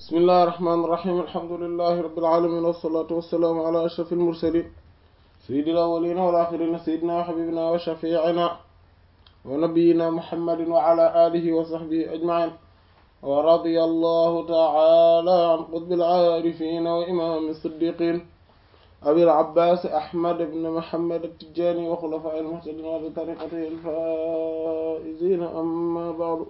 bismillahi rahmaani rahiim alhamdulillahi rabbil aalamiin wassalaatu wassalaamu alaa ashrafil mursaliin sayyidil awwaliina wal aaxiriina sayyidinaa wa habiibinaa wa shafii'inaa wa nabiyyinaa muhammadin wa alaa aalihi wa sahbihi ajma'iin wa radiyallahu ta'aalaa an qutbil aarifiin wa imaami siddiqiin abil abbaas ahmad ibn muhammad at-tijaani wa xulafaa'il muhtadiin wa li tariiqatihil faa'iziin ammaa ba'du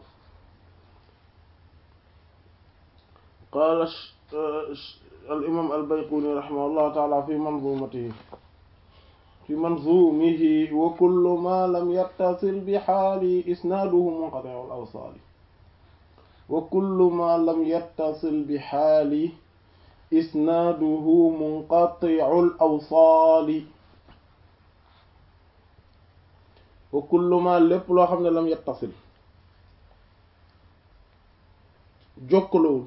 qaala al-imaam al-Bayquuni rahimahullahu ta'aala fi manzuumatihi fi manzuumihi wa kullu maa lam yattasil bi haali isnaaduhu munqati'ul awsaali wa kullu maa lam yattasil bi haali isnaaduhu munqati'ul awsaali wa kullu maa lépp loo xam ne lam yattasil jokkalowul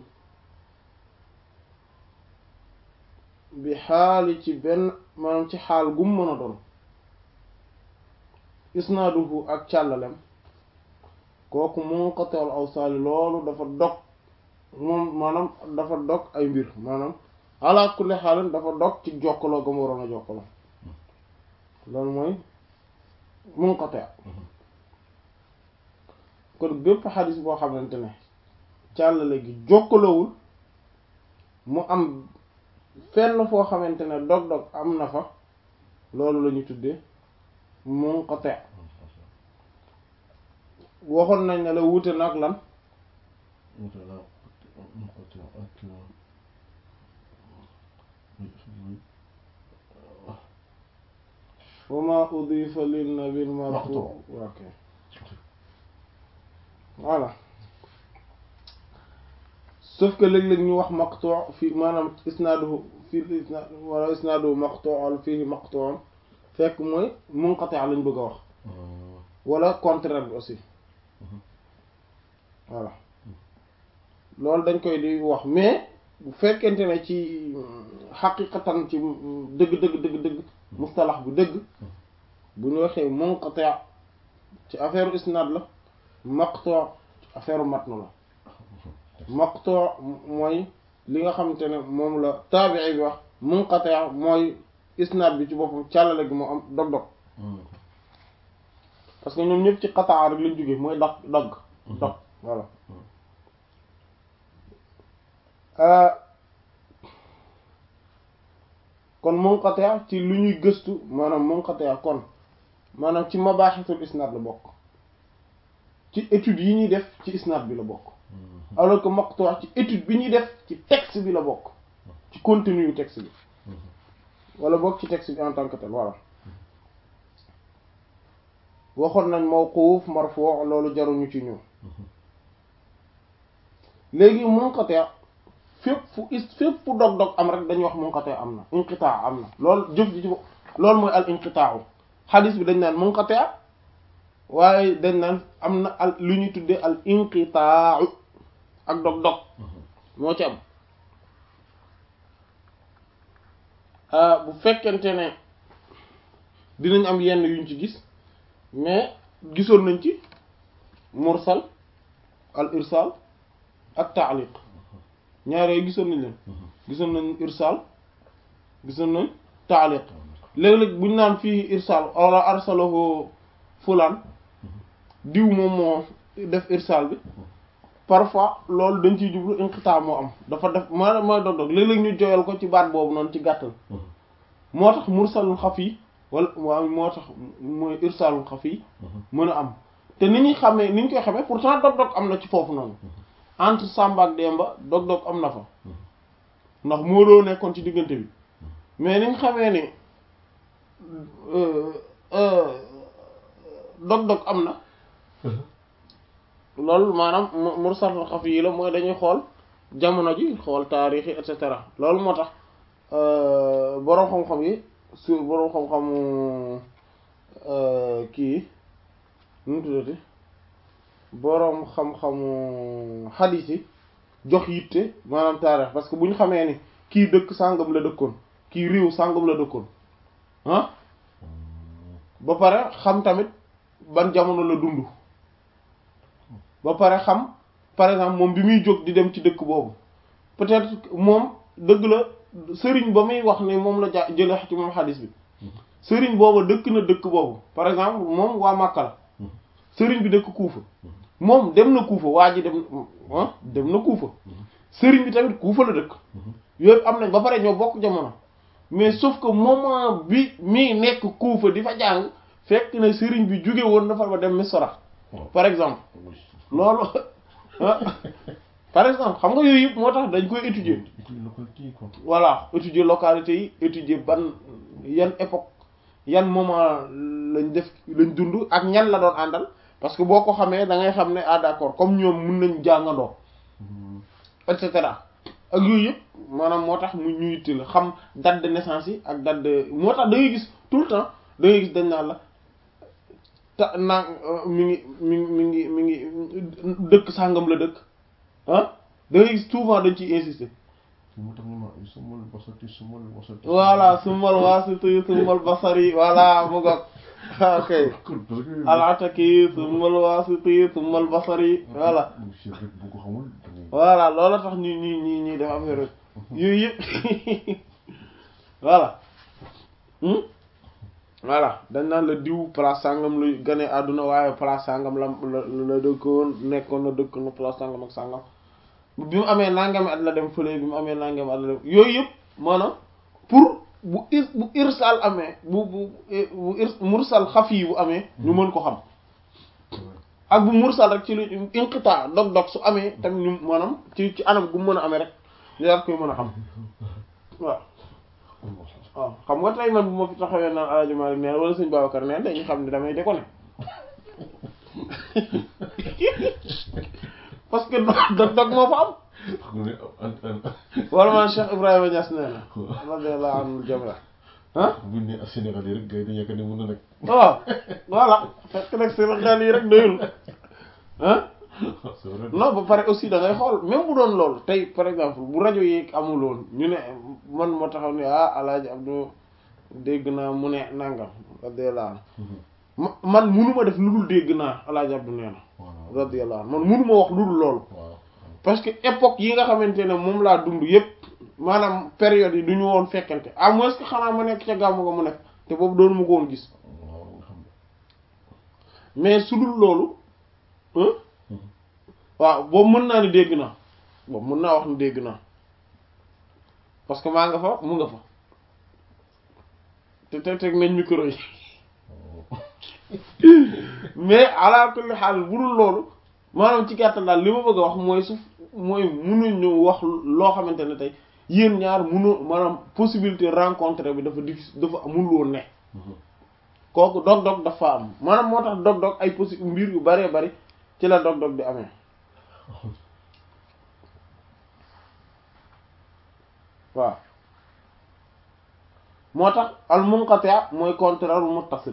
bi xaali ci benn maanaam ci xaal gum mën a doon isnaaduhu ak càllalem kooku munqati'ul awsaali loolu dafa dog moom maanaam dafa dog ay mbir maanaam ala kulli xaalin dafa dog ci jokkaloo ga mu waroon a jokkaloo loolu mooy munqati' kon bépp xadis boo xamante ne càllale gi jokkaloowul mu am fenn foo xamante ne dog-dog am na fa loolu la ñu tuddee munqati' waxoon nañ ne la wuute nag lan wa ma udifa lin nabil marfu ok voilà sauf que léeg-léeg ñu wax maqtu' fii maanaam isnaaduhu fii isnaad wala isnaaduhu maqtu' fii maqtu' fekk mooy munqati' lañ bëgg a wax wala contraire bi aussi voilà loolu dañ koy di wax mais bu fekkente ne ci xaqiqatan ci dëgg dëgg dëgg dëgg mustalax bu dëgg bu ñu waxee munqati' ci affaire isnaad la maqtu' ci affaire matn la maqtu' mooy li nga xamante ne moom la taabi'i bi wax munqati' mooy isnaad bi ci boppam càllale gi moo am dog-dog parce que ñoom ñëpp ci qataa rek lañ jógee mooy dog dog dog voilà kon munqati' ci lu ñuy gëstu maanaam munqati' kon maanaam ci mabaaxisul isnaad la bokk ci études yi ñuy def ci isnaad bi la bokk alors que maqtu' ci étude bi ñuy def ci texte bi la bokk ci contenu yu texte bi wala bokk ci texte bi en tant que tel voilà waxoon nañ mawquf marfu' loolu jaruñu ci ñëw léegi munqati' fépp fu is fépp fu dog-dog am rek dañuy wax munqati' am na inqitaa am na loolu jëf ji ci loolu mooy al inqitaa'u xadis bi dañ naan munqati' waaye dañ naan am na al lu ñuy tuddee al inqitaa'u ak dog-dog moo ci am bu fekkente ne dinañ am yenn yuñ ci gis mais gisoon nañ ci mursal al irsal ak taaliq ñaar yooyu gisoon nañ leen gisoon nañ irsal gisoon nañ taaliq léeg-léeg buñ naan fii irsal wala arsalahu fulaan diw moom moo def irsal bi parfois loolu dañ ciy jublu inqitaa moo am dafa def ma mooy dog-dog léeg-léeg ñu joyal ko ci baat boobu noonu ci gàttal moo tax mursalul xafi wala waaw moo tax mooy irsalul xafi mën a am te ni ñuy xamee ni ñu koy xamee pourtant dog-dog am na ci foofu noonu entre Samba ak Demba dog-dog am na fa ndax moo doo nekkoon ci diggante bi mais ni ñu xamee ni dog-dog am na loolu maanaam mursalul xafi yi la mooy dañuy xool jamono ji xool taarix yi et cetera loolu moo tax boroom xam-xam yi su boroom xam-xamu kii nu mu tuddati boroom xam-xamu xadiis yi jox yitte maanaam taarix parce que bu ñu xamee ni kii dëkk sàngam la dëkkoon kii réew sàngam la dëkkoon ah ba pare xam tamit ban jamono la dund ba pare xam par exemple moom bi muy jóg di dem ci dëkk boobu peut-être que moom dëgg la sëriñ ba muy wax ne moom la ja jële ci moom xadis bi sëriñ booba dëkk na dëkk boobu par exemple moom waa Makka la sëriñ bi dëkk Kuufa moom dem na Kuufa waa ji dem ah dem na Kuufa sëriñ bi tamit Kuufa la dëkk yooyu am nañ ba pare ñoo bokk jamono mais sauf que moment bi mii nekk Kuufa di fa jàng fekk na sëriñ bi jóge woon na fa ba dem Misra par exemple loolu ah par exemple xam nga yooyu yëpp moo tax dañ koy étudier voilà étudier localité yi étudier ban yan époque yan moment lañ def lañ dund ak ñan la doon àndal parce que boo ko xamee da ngay xam ne ah d'accord comme ñoom mun nañ jàngandoo et cetera ak yooyu yëpp maanaam moo tax mu ñu yitte la xam date de naissance yi ak date de moo tax da ngay gis tout le temps da ngay gis dañ naan la ta naa mi ngi mi ngi mi ngi mi ngi dëkk sàngam la dëkk ah da ngay gis souvent dañ ciy insister voilà sumal wasiti sumal basari voilà mu ngoog ok alataki sumal wasiti sumal basari voilà voilà loolu tax ñu ñi ñi ñuy def affaire yooyu yëpp voilà voilà dañ naan la diw place sàngam lu gane àdduna waaye place sàngam la la dëkkoon nekkoon na dëkk na place sàngam ak sàngam bi mu amee nangami at la dem fële bi mu amee nangami at la dem yooyu yëpp maanaam pour bu ir bu irsal amee bu bu bu ir mursal xafi bu amee ñu mën ko xam ak bu mursal rek ci lu inqita dog-dog su amee tamit ñu maanaam ci ci anam gu mu mën a amee rek ñu daal koy mën a xam waaw waaw xam nga tey man bu ma fi taxawee naan Alaaji Maalik neen wala sëñ Babacar neen dañu xam ne damay déconné parce que dog dog moo fa am wala man Cheikh Ibrahima Niass nee na radiyallahu anhu jami ah buñ ne Sénégal yi rek gars yi dañu yaakaar ne mën na nekk waaw voilà fekk nag Sénégal yi rek doyul ah non ba pare aussi da ngay xool même bu doon loolu tey par exemple bu rajo yi amuloon ñu ne man moo taxaw ne ah Alaaji Abdou dégg naa mu ne nangam radiyallahu anhu man munuma def lu dul dégg naa Alaaji Abdou nee na radiyallahu anhu man munuma wax lu dul loolu parce que époque yi nga xamante ne moom laa dund yépp maanaam période yi du ñu woon fekkante à moins que xanaa ma nekk ca gàmmu ga mu nekk te boobu doonu ma ko woon gis mais su dul loolu waaw boobu mën naa ni dégg naa boobu mën naa wax ni dégg naa parce que maa nga fa mu nga fa te teg teg nañ micro yi mais ala kulli xaal bu dul loolu maanaam ci gàttal daal li ma bëgg a wax mooy su mooy mënuñu wax loo xamante ne tey yéen ñaar mënu maanaam possibilité rencontre bi dafa difficile dafa amul woon ne kooku dog-dog dafa am maanaam moo tax dog-dog ay possi mbir yu bëree bëri ci la dog-dog di amee waaw moo tax al munqati mooy contraire al muttasil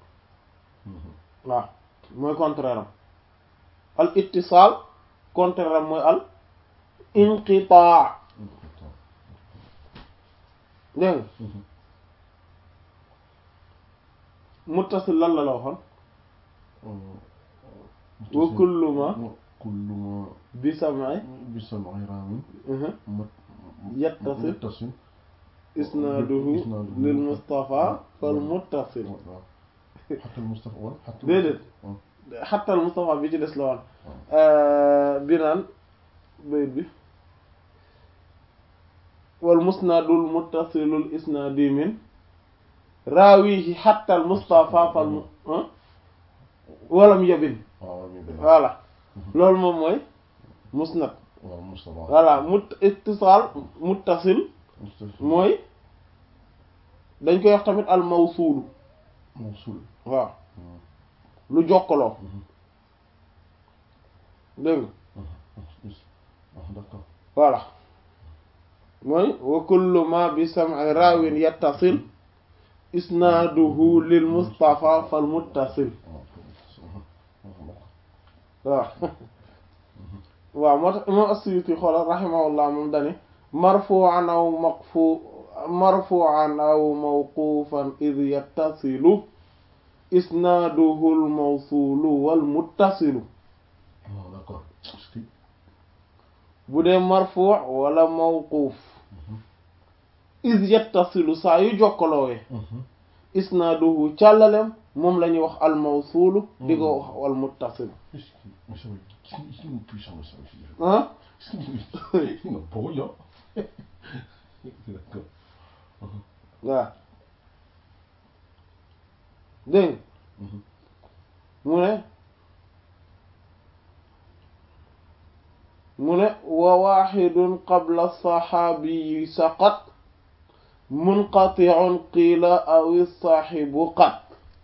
waaw mooy contraire am al ittisaal contraire am mooy al inqitaa dégg nga muttasil lan la la waxoon wa kullu ma kullu ma bi sam'i bi sam'i raamin yattasil muttasil isnaaduhu lil Mustafa fal muttasil xatal Mustafa wala xatal déedéet xatal Mustafa bi ci des la woon bi naan bayit bi wal musnadul muttasilul isnaadi min raawihi xatal Mustafa fal mu walam yabin voilà loolu moom mooy musnad waaw Mustafa voilà mut ittisaal muttasil mooy dañ koy wax tamit al mawsuulu mawsul waaw lu jokkaloo dégg nga d'accord voilà mooy wa kullu ma bi sam'i raawin yattasil isnaaduhu lil mustafa fal muttasil waaw waaw moo tax imam as-Suyuti xoolal rahimahullah moom dani marfu'an aw maqfu marfu'an aw mawqufan id yattasilu isnaaduhu al mawsulu wal muttasilu d'accord bu dee marfu wala mawquuf is yattasilu saa yu jokkaloowee isnaaduhu càllalem moom la ñuy wax al mawsuulu di ko wax al muttasil Est-ce que mais ça va gis nga gis nga puissant la ça aussi. ah Est-ce que nga boo yo. D'accord. waaw dégg mu ne mu ne wa waxidun qabla saxaabiyi saqat munqatiun qiila aw saaxibu qat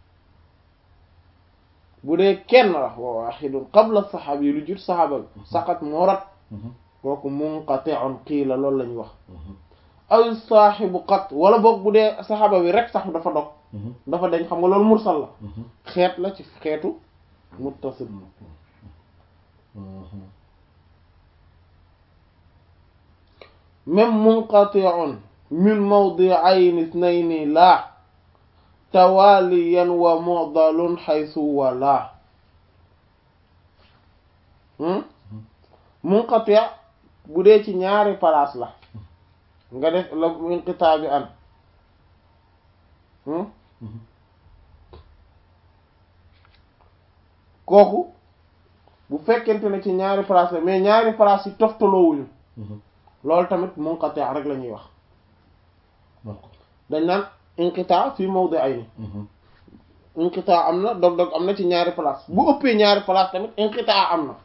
bu dee kenn la wa waxidun qabla saxaabiyi lu jur saxaaba bi saqat moo rat kooku munqatiun qiila loolu la ñuy wax aw saaxibu qat wala boog bu dee saxaaba bi rek sax dafa dog dafa dañ xam nga loolu mursal la xeet la ci xeetu muttasil même munqati'un min mawdi'ayni ithnayni la tawaliyan wa mu'dalun haythu wala munqati' bu dee ci ñaari place la nga def la inqitaa bi an kooku bu fekkente ne ci ñaari place la mais ñaari place yi toftaloowuñu loolu tamit munqati rek la ñuy wax dañ naan inqitaa fi mawdi'ayni inqitaa am na dog-dog am na ci ñaari place bu ëppee ñaari place tamit inqitaa am na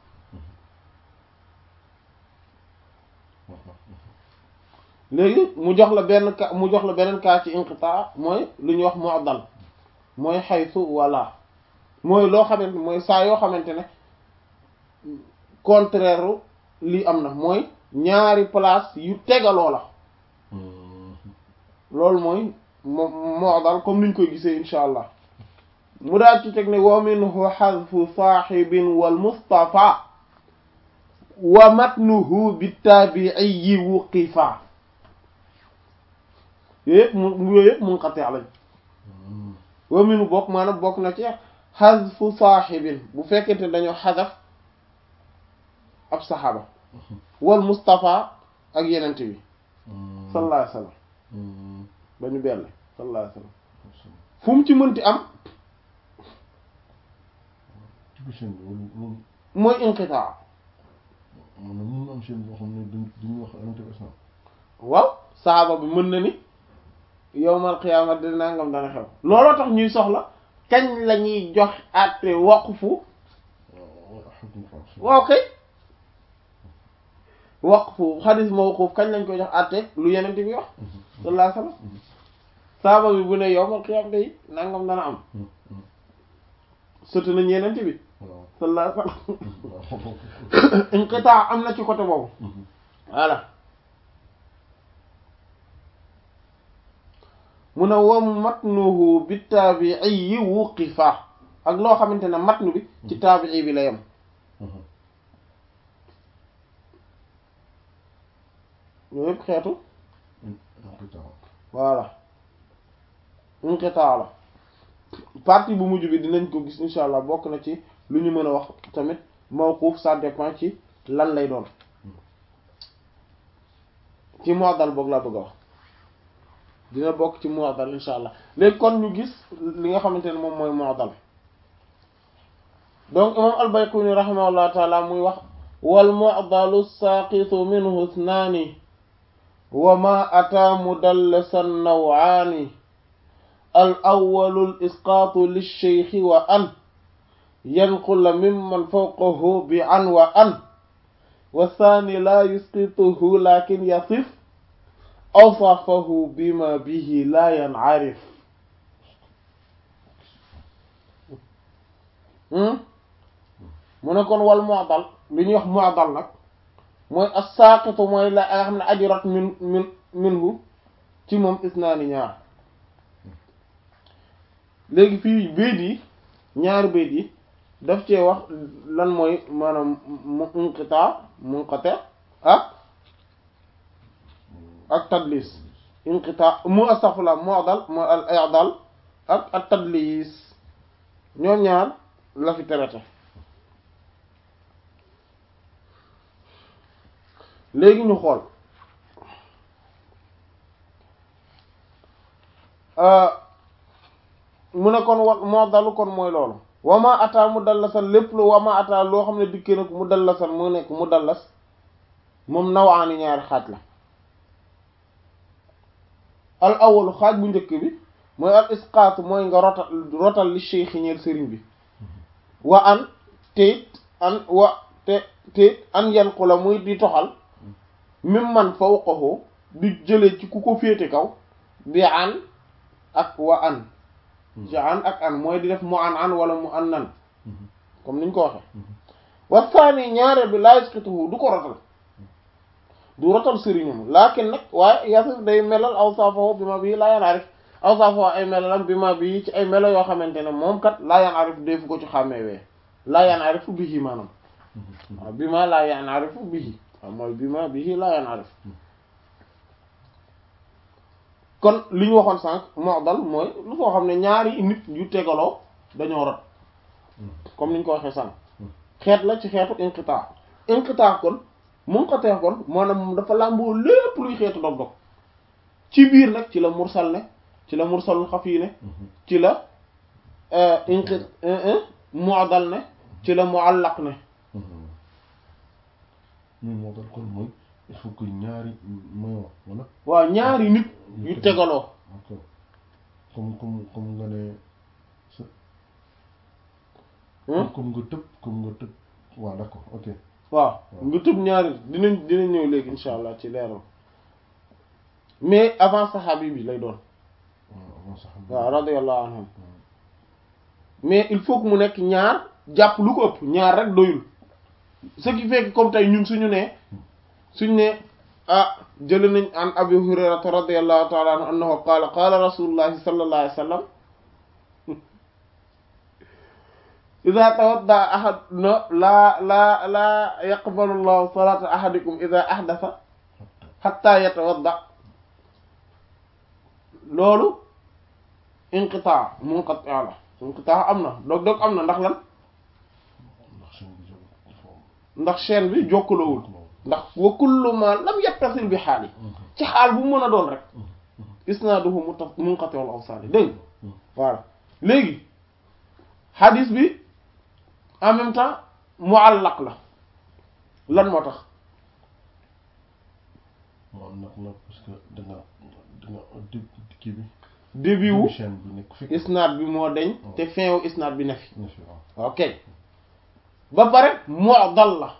léegi mu jox la benn ka mu jox la beneen cas ci inqitaa mooy lu ñuy wax mu'dal mooy xaytu wala mooy loo xamante mooy saa yoo xamante ne contraire lii am na mooy ñaari place yu tegaloo la loolu mooy moo moo dal comme niñ koy gisee insha allah mu daal ci teg ne wa minhu xadfu saaxibin wal mustafa wa matnuhu bittaabi'i wuqifa yooyu yëpp mu yooyu yëpp munqati lañ wa minhu bokk maanaam bokk na ci xadfu saaxibin bu fekkente dañoo xadaf ab saxaaba wal Mustafa ak yenent bi sallallahu alayhi wa sallam ba ñu benn sallallahu alayhi wa sallam fu mu ci mënti am ci biir chaîne bi loolu loolu mooy inqitaa man na mun am chaîne boo xam ne duñ duñu wax intéressant waaw saxaaba bi mën na ni yowmal qiyaama di nangam dana xew looloo tax ñuy soxla kañ la ñuy jox àtte waqfu waaw kay waqfu xadis mawquf kañ lañ koy jox àtte lu yeneen bi wax sallallahu alayhi wasallam saaba bi bu ne yowmal qiyaam day nangam dana am sotti nañ yeneen bi sallallahu alayhi wasallam inqitaa am na ci côté boobu voilà mu ne wam matnuhu bi taabii wuqifa ak loo xamante ne matnu bi ci taabii bi la yem yooyu yëpp xeetu voilà inqitaa la partie bu mujj bi dinañ ko gis insha allah bokk na ci lu ñu mën a wax tamit mawquf ça dépend ci lan lay doon ci mu'dal boog laa bëgg a wax dina bokk ci mu'dal insha allah léegi kon ñu gis li nga xamante ne moom mooy mu'dal donc imam al-Bayquni rahimahullah taala muy wax wal mu'dalu saqitu minhu ithnaani wa ma ata mudallasan naw'aani al awwalu al isqaatu lish-shaykhi wa an yanqula mimman fawqahu bi an wa an wa thani la yusqituhu lakin yasif awsafahu bima bihi la yan'arif mu ne kon wal mu'dal li ñuy wax mu'dal nag mooy as-saqitu mooy la nga xam ne aji rot min min minhu ci moom isnaani ñaar léegi fii bayt yi ñaari bayt yi daf cee wax lan mooy maanaam mu inqita munqati ak ak tadlis inqita mu astaghfirullah mu'dal mooy al i'dal ak ak tadlis ñoom ñaar la fi traité léegi ñu xool mu ne kon wa moo dalu kon mooy loolu wama ata mu dallasan lépp lu wama ata loo xam ne dikkee na ko mu dallasan mu nekk mu dallas moom nawaani ñaari xaaj la al awalu xaaj bu njëkk bi mooy al isqaat mooy nga rotal rotal li cheikh ñeel sëriñ bi wa an te an wa te te an yanqu la muy di toxal mim man fawqahu di jële ci ku ko féete kaw bi an ak wa an ci an ak an mooy di def mu an an wala mu an nan comme niñ ko waxe wa saani ñaareel bi laa yasqituhu du ko rotal du rotal sëriñam laakin nag waaye yasif day melal awsaafahu bi ma bii laa yanarif awsaafahu ay melalam bi ma bii ci ay melo yoo xamante ne moom kat laa yanarif defu ko ci xàmmeewee laa yanarifu bihi maanaam waaw bi ma laa yanarifu bihi waaw mooy bi ma bihi laa yanarif kon li ñu waxoon sànq mu'dal mooy lu soo xam ne ñaari nit yu tegaloo dañoo rot comme ni ñu ko waxee sànq xeet la ci xeetu inqitaa inqitaa kon munqati kon maanaam dafa làmboo lépp luy xeetu dog-dog ci biir nag ci la mursal ne ci la mursalul xafi ne ci la inqi mu'dal ne ci la mu'allaq ne mais moo dal kon mooy il faut que ñaari mooy wax wala waaw ñaari nit yu tegaloo d'accord comme comme comme nga ne sa comme nga tëb comme nga tëb waaw d'accord ok waaw nga tëb ñaari dinañ dinañ ñëw léegi insha allah ci leeral mais avant saxaabi bi lay doon waaw sax waaw radiyallahu anhum mais il faut que mu nekk ñaar jàpp lu ko ëpp ñaar rek doyul ce qui fait que comme tey ñun suñu ne suñu ne ah jël nañ an abi hurayrata radiyallahu ta'ala anhu annahu qaala qaala rasulullahi sallallahu alayhi wa sallam ida tawadda ahad no laa laa laa yaqbalu llahu salata ahadikum ida ahdatha hatta yatawadda loolu inqitaa munqati la inqitaa am na dog dog am na ndax lan ndax seen bi jóg dafa am ndax chaîne bi jokkalowul ndax wa kullu ma lam yattasil bi xaal yi ci xaal bu mën a doon rek isnaaduhu muta munqati'ul awsaali dégg voilà léegi hadis bi en même temps muallaq la lan moo tax moo am nag nag parce que da nga da nga dé kii bi début wu chaîne bi nekk fi isnaad bi moo deñ te fin wu isnaad bi ne fi ne fi waaw ok ba pare mu'dal la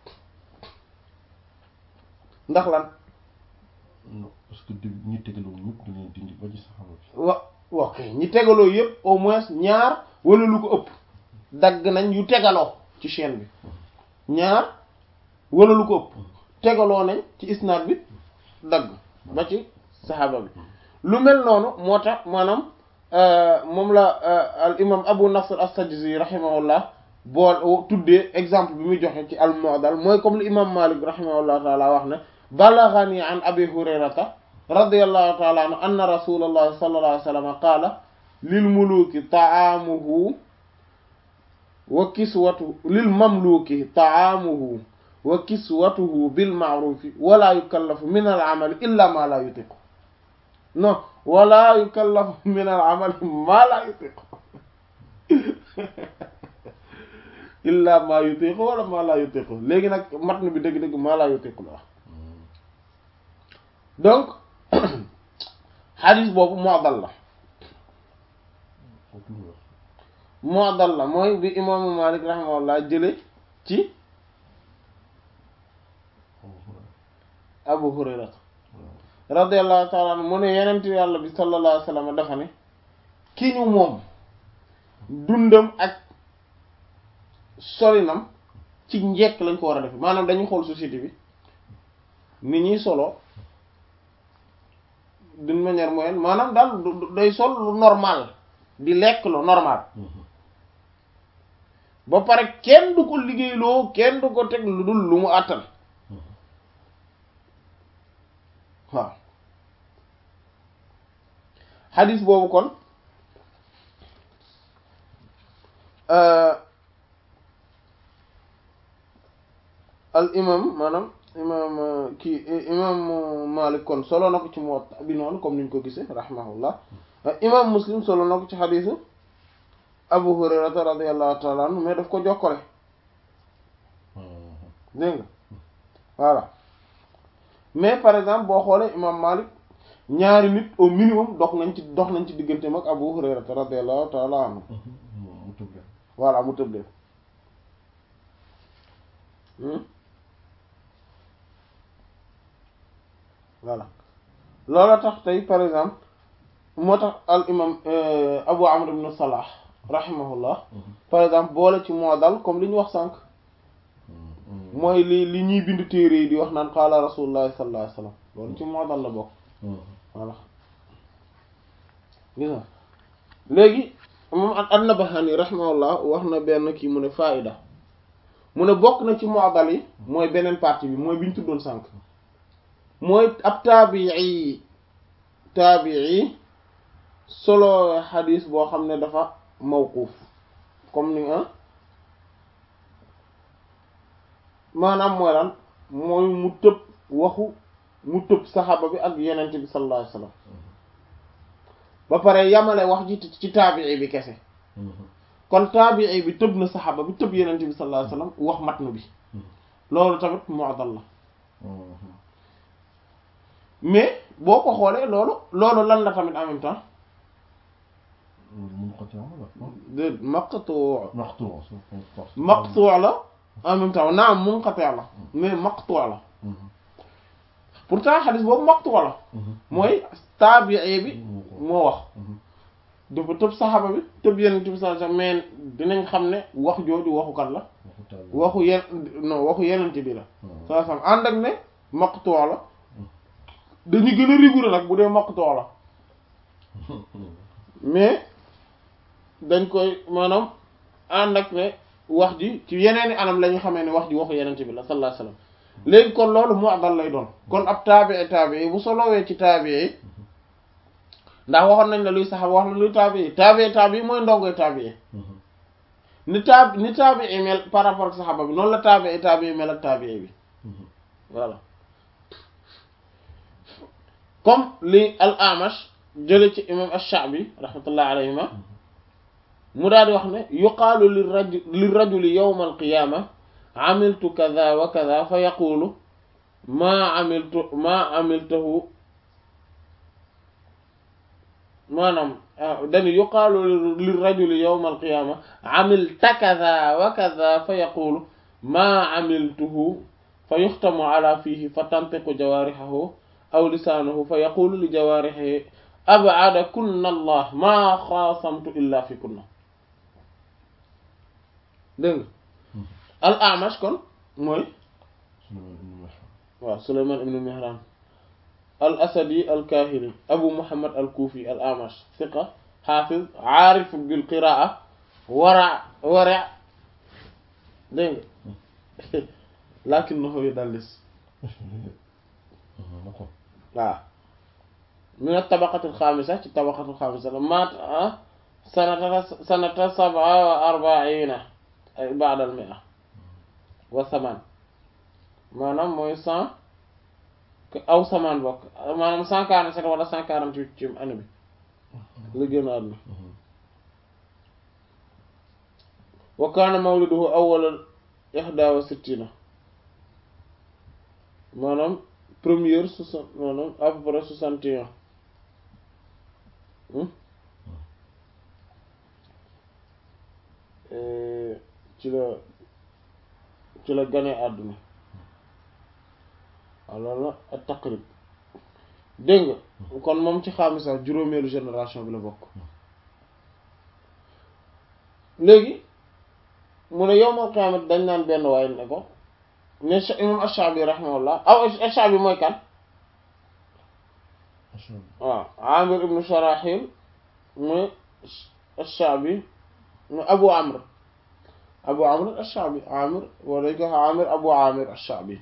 ndax lan non parce que début ñi tegaloo ñëpp da leen dindi ba ci saxaba bi wa ok ñi tegaloo yëpp au moins ñaar wala lu ko ëpp dagg nañ yu tegaloo ci chaîne bi ñaar wala lu ko ëpp tegaloo nañ ci isnaad bi dagg ba ci saxaaba bi lu mel noonu moo tax maanaam moom la al imam abu nasr as-sajzi rahimahullah boo tuddee exemple bi muy joxe ci al mu'dal mooy comme li imam malik rahimahullah taala wax ne balaghani an abi hurayrata radiyallahu taala anhu anna rasulallahi sallallahu alayhi wa sallam qaala lil muluki ta'amuhu wa kiswatuhu lil mamluki ta'amuhu wa kiswatuhu bil ma'rufi wala yukallafu min al amali illa ma la yutiqu non wala yukallafu min al amali ma la yutiqu illa ma yutiqu wala ma la yutiqu léegi nag matn bi dëgg-dëgg ma la yutiqu la wax donc xadis boobu mu'dal la foofu lu wax mu'dal la mooy bi imaamu Malik rahimahullah jële ci Abu Hurayra radiyallahu ta'ala anhu mu ne yenent yàlla bi sallallahu alayhi wa sallam dafa ne ki ñu moom dundam ak solinam ci njekk lañ ko war a def maanaam dañuy xool société bi ni ñuy solo d'une manière moyenne maanaam daal day sol lu normal di lekk lu normal ba pare kenn du ko liggéeyloo kenn du ko teg lu dul lu mu àttan waaw xadis boobu kon al imam maanaam imam kii imam Malik kon solo na ko ci Muwatta bi noonu comme niñ ko gisee rahimahullah imam Muslim solo na ko ci xadiisu Abu Hurayrata radiyallahu ta'ala anhu mais daf ko jokkale dégg nga voilà mais par exemple boo xoolee imam Malik ñaari nit au minimum dox nañ ci dox nañ ci diggante mag Abu Hurayrata radiyallahu ta'ala anhu mu tëb leen voilà mu tëb leen voilà loolu tax tey par exemple moo tax al imam Abu Amr ibn Salah rahimahullah par exemple boole ci moo dal comme li ñu wax sànq mooy li li ñuy bind téere yi di wax naan qaala rasulullah sallallahu alayhi wasallam loolu ci moo dal la bokk voilà gis nga léegi moom an-Nabahani rahimahullah wax na benn kii mu ne faida mu ne bokk na ci mu'dal yi mooy beneen partie bi mooy bi ñu tuddoon sànq mooy ab taabii taabii solo xadis boo xam ne dafa mawquuf comme ni nga maanaam mooy lan mooy mu tëb waxu mu tëb saxaaba bi ak yenente bi sallallahu alayhi wasallam ba pare yamale wax ji ci taabii bi kese kon taabii bi tëb na saxaaba bi tëb yenente bi sallallahu alayhi wasallam wax matnu bi loolu tamit mu'dal la mais boo ko xoolee loolu loolu lan la tamit en même temps munqati' la de maqtu maqtu' maqtu' la en même temps naam munqati' la mais maqtu' la pourtant xadis boobu maqtu' la mooy taabii bi moo wax dafa tëb saxaaba bi tëb yenent bi sallallahu alayhi wasallam mais dinañ xam ne wax jooju waxu kan la waxu yen non waxu yenent bi la sallallahu alayhi wasallam ànd ak ne maqtu' la dañu gën a rigoureux nag bu dee maqtu' la mais dañ koy maanaam ànd ak ne wax ji ci yeneeni anam la ñu xamee ne wax ji waxu yenent bi la sallallahu alayhi wasallam léegi kon loolu mu'dal lay doon kon ab taabii taabii bu solowee ci taabii ndax waxoon nañ la luy saxaba wax la luy taabii taabii taabii mooy ndongoy taabii ni taab ni taabii mel par rapport ak saxaba bi noonu la taabii taabii mel ak taabii bi voilà comme li al amash jële ci imam ash-Sha'bi rahmatullah alayhima mu daal di wax ne yuqaalu li rajul li rajuli yawma al-qiyaama amiltu kaza wa kaza fa yaqulu maa amiltu maa amiltahu maanaam dañu yuqaalu li rajuli yawma al-qiyaama amilta kaza wa kaza fa yaqulu maa amiltuhu fa yuxtamu ala fiihi fa tantiqu jawaarihahu aw lisaanuhu fa yaqulu li jawaarihi ab'ada kunna allah maa xaasamtu illa fi kunna dégg nga al amash kon mooy waaw Sulaymaan ibn Mihraan al asadi al kaahili abu muhammad al kuufi al amash thiqa xaafiz aarif bil qiraa wara wara dégg nga lakinnahu yudallis waaw min at-tabaqati al-xaamisa ci tabaqati al-xaamisa la maat sanata sanata sab'a wa arba'iina ay ba'da al-mi'a wa samaan maanaam mooy cent aw samaan bokk maanaam cent quarante-sept wala cent quarante-huit ci année bi la génn àdduna wa kaana mawliduhu awwala ihda wa sittina maanaam première soixante maanaam à peu près soixante et un ci la ci la gane àdduna waaw loolu la ak taqrib dégg nga kon moom ci xaamisa juróomeelu génération bi la bokk léegi mu ne yawmal qiyaamati dañ naan benn waaye ne ko ne imam Ash-Sha'bi rahimahullah aw Ash-Sha'bi mooy kan waaw Amir ibn Sharahil mooy Ash-Sha'bi mooy Abu Amr Abu Amr Ash-Sha'bi Amir wala dañ ko wax Amir Abu Amir Ash-Sha'bi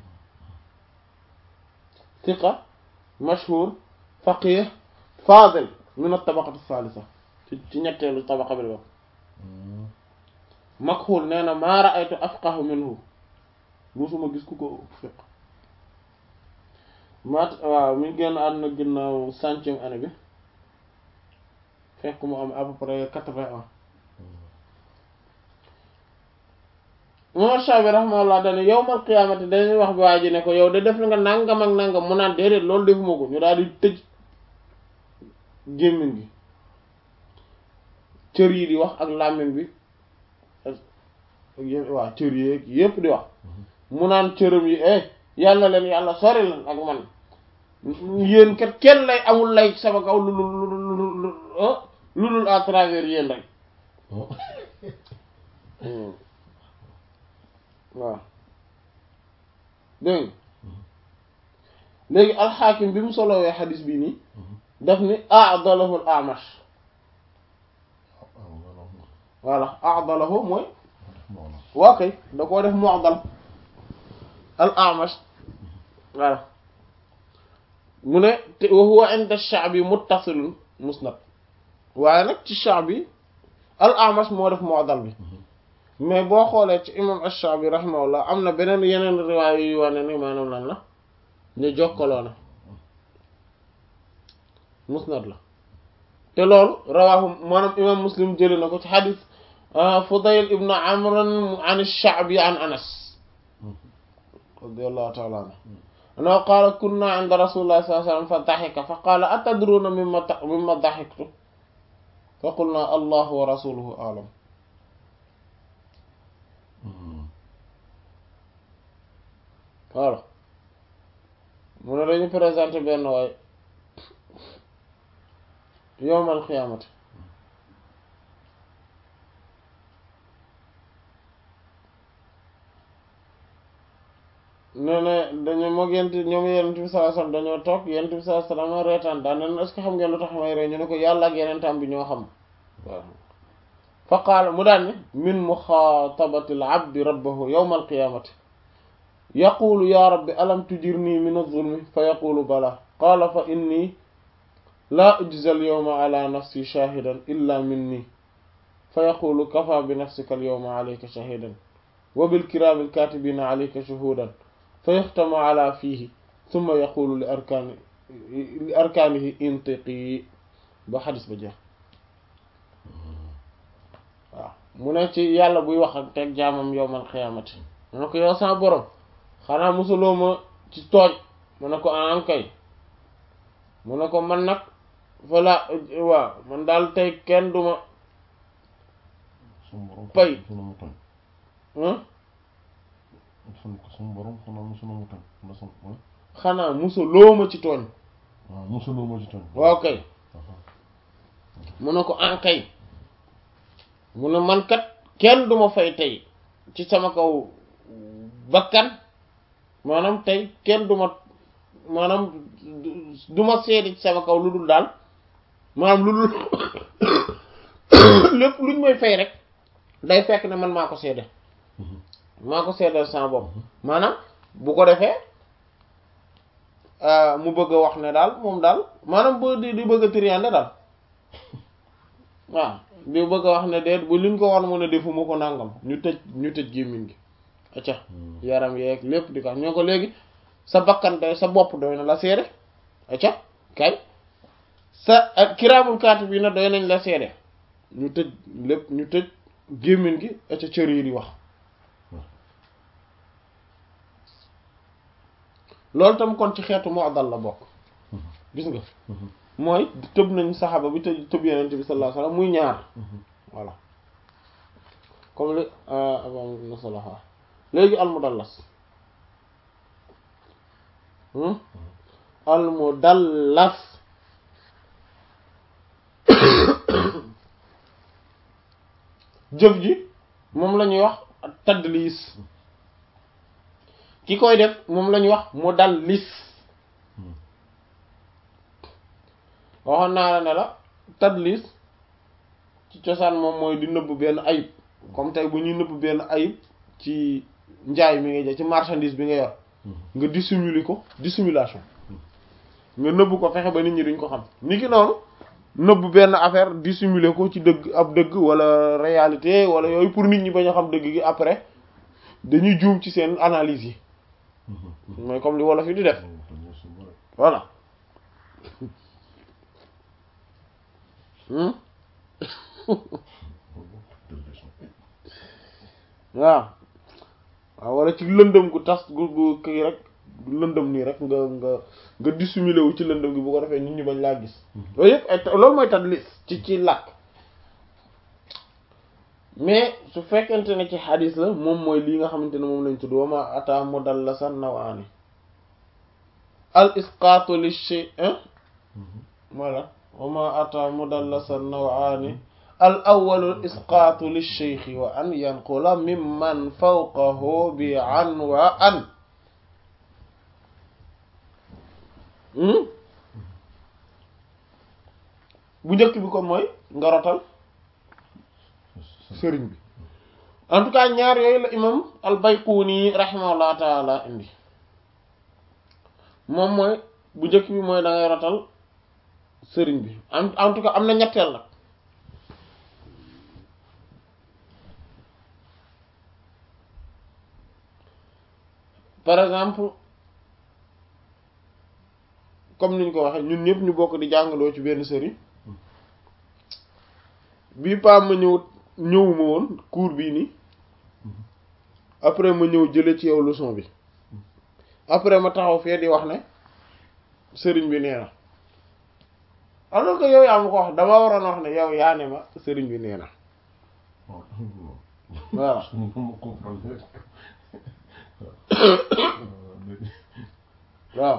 thiqa mashhur faqih fadil min at-tabaqati ath-thalitha ci ci ñetteelu tabaqa bi la bokk Makhul nee na maa ra'aytu afqahu minhu musuma gis ku ko fiq mat waaw mi ngi génn àdduna ginnaaw centième année bi fekk mu am à peu près quatre-vingts ans Imam Shafi rahimahullah dane yawmal qiyaamati dañuy wax bi waa ji ne ko yow de def nga nangam ak nangam mu naan déedéet loolu defuma ko ñu daal di tëj gémmiñ gi cër yi di wax ak làmmiñ bi ak yëpp waaw cër yi yépp di wax mu naan cëram yi eh yàlla leen yàlla sori leen ak man yéen kat kenn lay amul lay sama kaw lu lu lu lu lu lu à travers yéen rek waaw dégg léegi alxaakim bi mu solowee xadis bi nii daf ni a'dalahu al-A'mash voilà a'dalahu mooy waa kay da koo def mu'dal al-A'mash voilà mu ne te wa huwa inda ash-Sha'bi muttasilun musnad waaye nag ci Sha'bi al-A'mash moo def mu'dal bi mais boo xoolee ci imam ash-Sha'bi rahimahullah am na beneen yeneen riwaaya yu wane ni maanaam lan la ñu jokkaloo na musnad la te loolu rawaahu maanaam imam Muslim jëlee na ko ci xadis Fudayl ibn Amr an ash-Sha'bi an Anas radiyallahu ta'ala anhu annahu qaala kunna 'inda rasulillahi sallallahu alayhi wa sallam fa dahika fa qaala atadruna mimma mimma dahiktu fa qulna allahu wa rasuluhu a'lam voilà mu ne dañu présenté benn waay yowmal xiyaamati nee na dañu moog yent ñoom yenent bi sallallahu alayhi wasallam dañoo toog yenent bi sallallahu alayhi wasallam reetaan daan ne est-ce que xam ngeen lu tax may ree ñu ne ko yàlla ak yenentam bi ñoo xam waaw fa qaala mu daan ne min muxaatabati al abdi rabbahu yowmal qiyaamati yaqulu ya rabbi alam tujirni min az-zulmi fa yaqulu bala qaala fa inni laa ujza al-yawma ala nafsi shahidan illa minni fa yaqulu kafa bi nafsika al-yawma alayka shahidan wa bil kirami al-katibina alayka shuhudan fa yaxtamu ala fihi thumma yaqulu li arkani li arkanihi intiqi ba xadis ba jeex waaw mu ne ci yàlla buy wax ak teg jaamam yowmal xiyaamati mu ne ko yow sama borom xanaa musuloo ma ci tooñ mu ne ko anam kay mu ne ko man nag voilà waaw man daal tey kenn duma pay xanaa musuloo ma ci tooñ waaw musuloo ma ci tooñ waaw kay mu ne ko an kay mu ne man kat kenn duma fay tey ci sama kaw bakkan maanaam tey kenn duma maanaam duma seede ci sama kaw lu dul daal maanaam lu dul lépp luñ may fay rek day fekk ne man maa ko seede maa ko seedal sama bopp maanaam bu ko defee mu bëgg a wax ne daal moom daal maanaam bu di di bëgg a triande daal waaw di bëgg a wax ne déet bu liñ ko war mu ne defuma ko nangam ñu tëj ñu tëj gémmiñ gi acca yaram yeeg lépp di ko ñoo ko léegi sa bakkan doy sa bopp doy na la seede acca kay sa kiraamul kaati bi na doy nañ la seede ñu tëj lépp ñu tëj gémmiñ gi acca cër yi di wax loolu tam kon ci xeetu mu'dal la bokk gis nga mooy tëb nañ saxaaba bi tëj tëb yenent bi sallallahu alayhi wasallam muy ñaar voilà comme li avant na salaha léegi almudallas almudallas jëf ji moom la ñuy wax tadlis ki koy def moom la ñuy wax mudallis waxoon naa la ne la tadlis ci cosaan moom mooy di nëbb benn ayib comme tey bu ñuy nëbb benn ayib ci njaay mi ngay jël ci marchandise bi nga yor nga dissimuler ko dissimulation nga nëbb ko fexe ba nit ñi duñ ko xam ni ki noonu nëbb benn affaire dissimuler ko ci dëgg ab dëgg wala réalité wala yooyu pour nit ñi bañ a xam dëgg gi après dañuy juum ci seen analyse yi mooy comme li wolof yi di def voilà hmm waaw waaw wala ci lëndëm gu tas gu gu kii rek lëndëm nii rek nga nga nga dissimulé wu ci lëndëm gi bu ko defee nit ñi bañ laa gis loolu yëpp ay loolu mooy tadlis ci ci làkk mais su fekkente ne ci xadis la moom mooy lii nga xamante ne moom lañ tudd wama ata mudallasan nawaani al isqaatu li shay voilà wama ata mudallasan nawaani al awwalu isqaatu li shaykhi wa an yanqula mimman fawqahu bi an wa an bu njëkk bi kon mooy nga rotal sëriñ bi en tout cas ñaar yooyu la imam al Bayquni rahimahullah taala indi moom mooy bu njëkk bi mooy da ngay rotal sëriñ bi en en tout cas am na ñetteel nag par exemple comme niñ ko waxee ñun ñëpp ñu bokk di jàngaloo ci benn sëriñ bii paa ma ñëw ñëwuma woon cours bii nii après ma ñëw jële ci yow leçon bi après ma taxaw fee di wax ne sëriñ bi nee na alors que yow yaa ma ko wax dama waroon wax ne yow yaa ne ma sëriñ bi nee na voilà waaw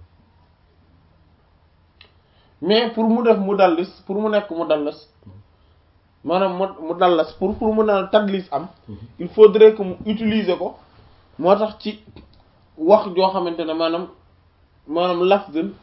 mais pour mu def mu dallis pour mu nekk mu dallas maanaam mu mu dallas pour pour mu naan tadlis am il faudrait que mu utiliser ko moo tax ci wax joo xamante ne maanaam maanaam lafdun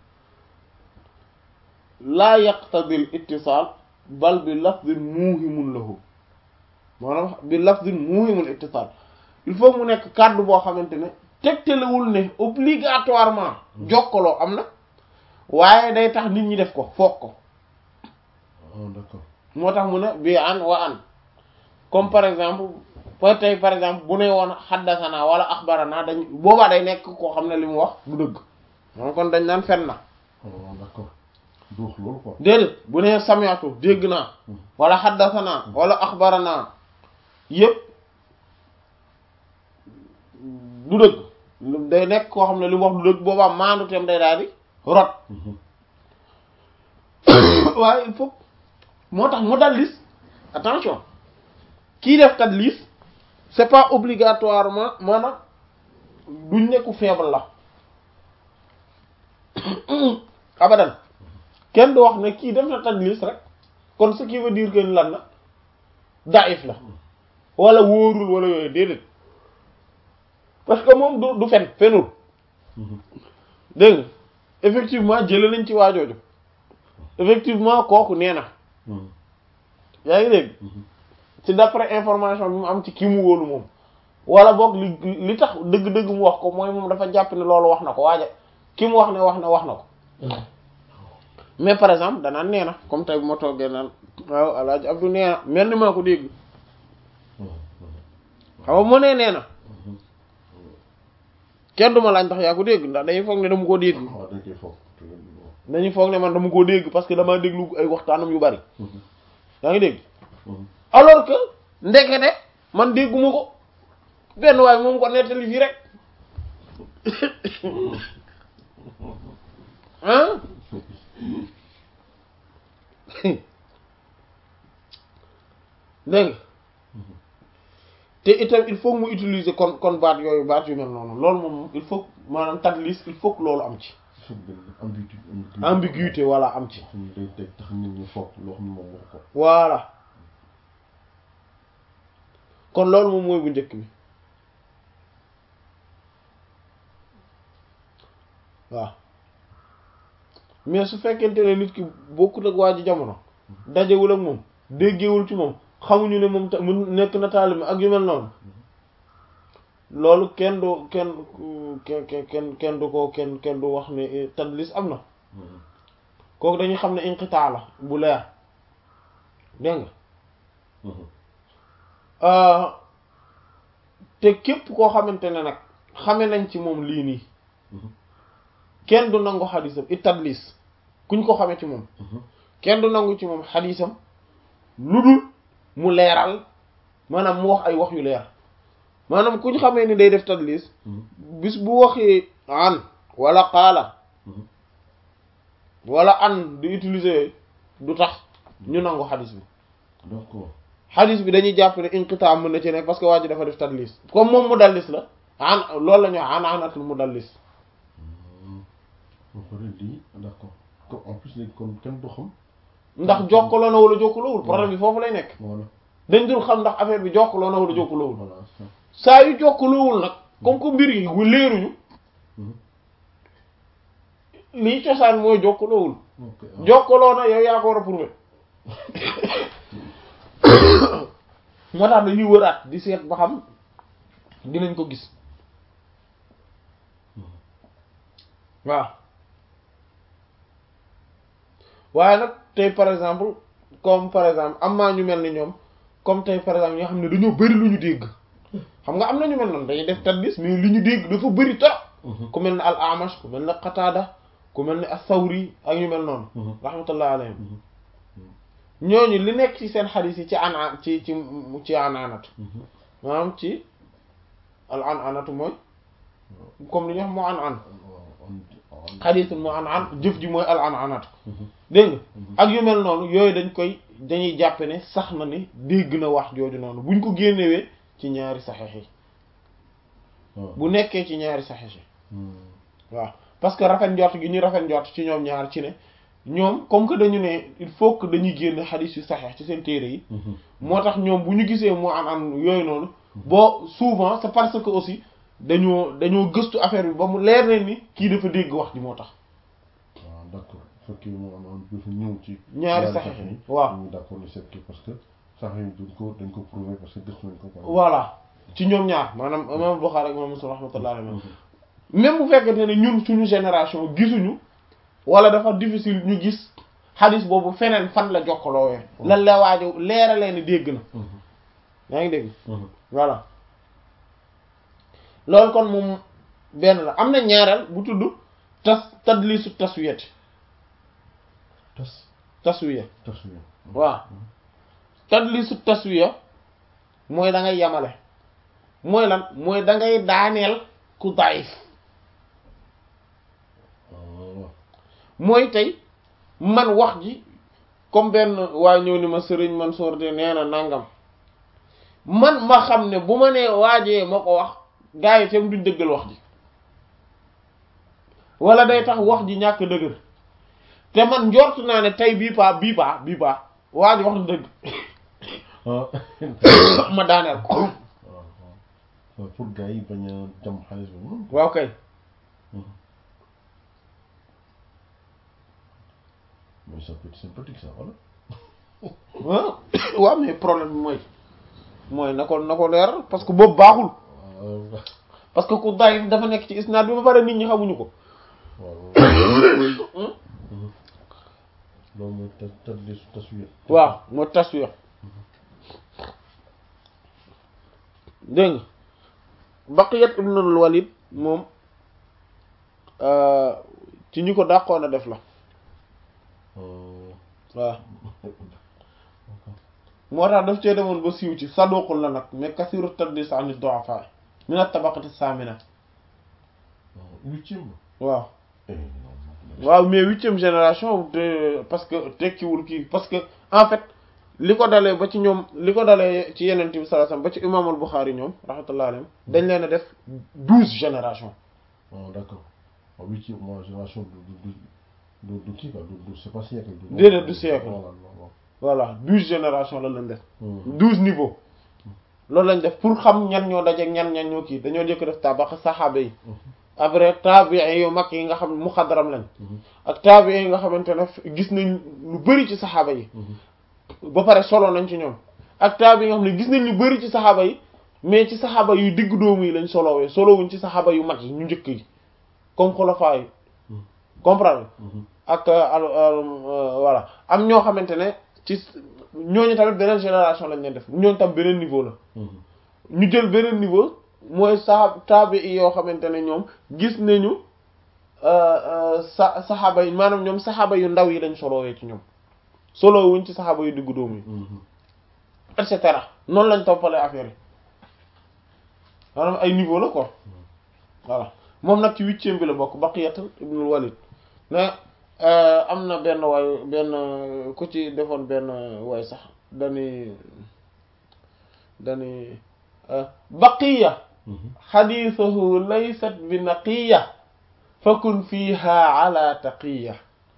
laa yaqtadil ittisaal bal bi lafdin muuhimun lahu maanaam bi lafdin muuhimun ittisaal il faut mu nekk kàddu boo xamante ne tegtalewul ne obligatoirement jokkaloo am na waaye day tax nit ñi def ko foog ko d'accord moo tax mu ne bi an wa an comme par exemple par tey par exemple bu ne woon xaddasana wala axbarana dañ boobaa day nekk koo xam ne li mu wax du dëgg moom kon dañ naan fen na d'accord du wax loolu quoi déedéet bu ne samiatu dégg naa wala xaddasana wala axbarana yëpp du dëgg day nekk koo xam ne li mu wax du dëgg boobaa maandu teem day daal di rot waaye il faut moo tax mu dallis attention kii def tadlis c'est pas obligatoirement maanaam duñ nekku faible la abadan kenn du wax ne kii def na tadlis rek kon ce qui veut dire que ni lan la daif la wala wóorul wala yooyu déedéet parce que moom du du fen fenul dégg nga effectivement jële nañ ci waajooju effectivement kooku nee na yaa ngi dégg ci d'après information bi mu am ci kii mu wóolu moom wala boog li li tax dëgg-dëgg mu wax ko mooy moom dafa jàpp ne loolu wax na ko waaja ki mu wax ne wax na wax na ko mais par exemple danaan nee na comme tey bu ma toogee naan waaw alaaji Abdou nee na mel ni maa ko dégg xam nga mu nee nee na kenn duma laaj ndax yaa ko dégg ndax dañuy foog ne dama koo dégg waaw dañ koy foog dañuy foog ne man dama koo dégg parce que damaa déglu ay waxtaanam yu bari yaa ngi dégg alors que ndekete man dégguma ko benn waaye moom ko nettali fii rek ah dégg nga te itam il faut mu utiliser kon kon baat yooyu baat yu mel noonu loolu moom il faut maanaam tadlis il faut que loolu am ci ambiguïté ambiguïté voilà am ci xam ne day day tax nit ñi foog loo xam ne moom wax ko voilà kon loolu moom mooy bu njëkk bi waaw mais su fekkente ne nit ki bokkut ak waa ji jamono dajewul ak moom déggewul ci moom xamuñu ne moom ta mu nekk na taalibe ak yu mel noonu loolu kenn du kenn kenn kenn kenn du ko kenn kenn du wax ne tadlis am na kooku dañuy xam ne inqitaa la bu leer dégg nga te képp koo xamante ne nag xame nañ ci moom lii nii kenn du nangu xadisam it tadlis kuñ ko xamee ci moom kenn du nangu ci moom xadisam lu dul mu leeral maanaam mu wax ay wax yu leer maanaam kuñ xamee ni day def tadlis bis bu waxee an wala qaala wala an di utiliser du tax ñu nangu xadis bi d'accord xadis bi dañuy jàpp ne inqitaa mën na ci nekk parce que waa ji dafa def tadlis comme moom mu dallis la an loolu la ñu wax an anatul mu dallis ba pare lii d'accord comme en plus léegi kon kenn du xam ndax jokkaloo na wala jokkaloowul problème bi foofu lay nekk voilà dañ dul xam ndax affaire bi jokkaloo na wala jokkaloowul voilà ça saa yu jokkaloowul nag comme que mbir yi wu leeruñu lii cosaan mooy jokkaloowul ok jokkaloo na yow yaa ko war a prouver moo tax dañuy wëraat di seet ba xam dinañ ko gis waaw waaye nag tey par exemple comme par exemple am naa ñu mel ni ñoom comme tey par exemple ñoo xam ne dañoo bari lu ñu dégg xam nga am na ñu mel noonu dañuy def tadlis mais li ñu dégg dafa bari trop ku mel ne al amash ku mel ne qataada ku mel ne as-sawri ak ñu mel noonu rahmatullah alayhim ñooñu li nekk ci seen xadis yi ci an an ci ci ci an anatu maanaam ci al an anatu mooy comme li ñu wax moo an an xadisul moo an an jëf ji mooy al an anatu dégg nga ak yu mel noonu yooyu dañ koy dañuy jàppe ne sax na ni dégg na wax jooju noonu buñ ko génnewee ci ñaari saxeex yi bu nekkee ci ñaari saxeex yi waaw parce que rafet njort gi ñu rafet njort ci ñoom ñaar ci ne ñoom comme que dañu ne il faut que dañuy génne xadis yu saxeex ci seen téere yi moo tax ñoom bu ñu gisee moo an an yooyu noonu boo souvent c'est parce que aussi dañoo dañoo gëstu affaire bi ba mu leer leen ni kii dafa dégg wax ji moo tax waaw d'accord fekkee mu am am dafa ñëw ci ñaari saxeex yi waaw ñu d'accord ni c'est parce que sax yi dañ ko dañ ko prouver parce que gëstu nañ ko quoi voilà ci ñoom ñaar maanaam imam Bukhari ak imam Muslim rahmatullahi alayhi même bu fekkente ne ñun suñu génération gisuñu wala dafa difficile ñu gis xadis boobu feneen fan la jokkaloowee lan la waajo leeralee ni dégg na yaa ngi dégg voilà loolu kon moom benn la am na ñaareel bu tudd tas tadlisu taswiyati tas taswiya taswiya waaw tadlisu taswiya mooy da ngay yamale mooy lan mooy da ngay daaneel ku daif mooy tey man wax ji comme benn waa ñëw ni ma sëriñ Mansour de nee na nangam man ma xam ne bu ma nee waajee ma ko wax gaa yi tam duñ dëggal wax ji wala day tax wax ji ñàkk dëgër te man njort naa ne tey bii paa bii paa bii paa waa ji wax na dëgg ma daaneel ko waaw pour gars yi bañ a jam xaalis bi moom waaw kay mais ça peut être sympathique ça voilà waaw waaw mais problème bi mooy mooy na ko na ko leer parce que boobu baaxul parce que ku day dafa nekk ci isnaad bi ba pare nit ñi xamuñu ko waaw loolu mooy tas tadlisu taswiya waaw moo taswiya dégg nga Baqiyat ibn al-Walid moom ci ñi ko dàqoon a def la waaw moo tax daf cee demoon ba siiw ci saduqul la nag mais kasiru tadlis an ad-du'afa min at-tabaqati as-samina huitième waaw waaw mais huitième génération te parce que tekkiwul kii parce que en fait li ko dalee ba ci ñoom li ko dalee ci yeneen bi sallallahu alayhi wasallam ba ci imam al-Bukhari ñoom rahmatullahi alayhim dañ leen a def douze génération waaw d'accord waaw huitième mois génération du du du du kii quoi du du c'est pas siècle du déedéet du siècle voilà waaw voilà douze génération la leen def douze niveaux loolu lañ def pour xam ñan ñoo dajeek ñan ñan ñoo kii dañoo jëkk def tabax saxaaba yi après tabi'i yu mag yi nga xam ne muxadram lañ ak tabi'i yi nga xamante ne gis nañ lu bari ci saxaaba yi ba pare solo nañ ci ñoom ak tabi'i yi nga xam ne gis nañ lu bari ci saxaaba yi mais ci saxaaba yu digg doomu yi lañ solowee solowuñ ci saxaaba yu mag yi ñu njëkk yi comme xulafaa yi comprendre ak voilà am ñoo xamante ne ci ñooñu tamit beneen génération lañ leen def ñooñu tam beneen niveau la ñu jël beneen niveau mooy saa taabi i yoo xamante ne ñoom gis nañu sa saxaaba yi maanaam ñoom saxaaba yu ndaw yi lañ solowee ci ñoom solo wuñ ci saxaaba yu diggu dóomu yi et cetera noonu lañ toppalee affaire yi maanaam ay niveau la quoi voilà moom nag ci huitième bi la bokk Baqiyat ibnul Walid ne am na benn waay benn ku ci defoon benn waay sax dani dani baqiya xadiisuhu laysat bi naqiya fakun fiha ala taqiya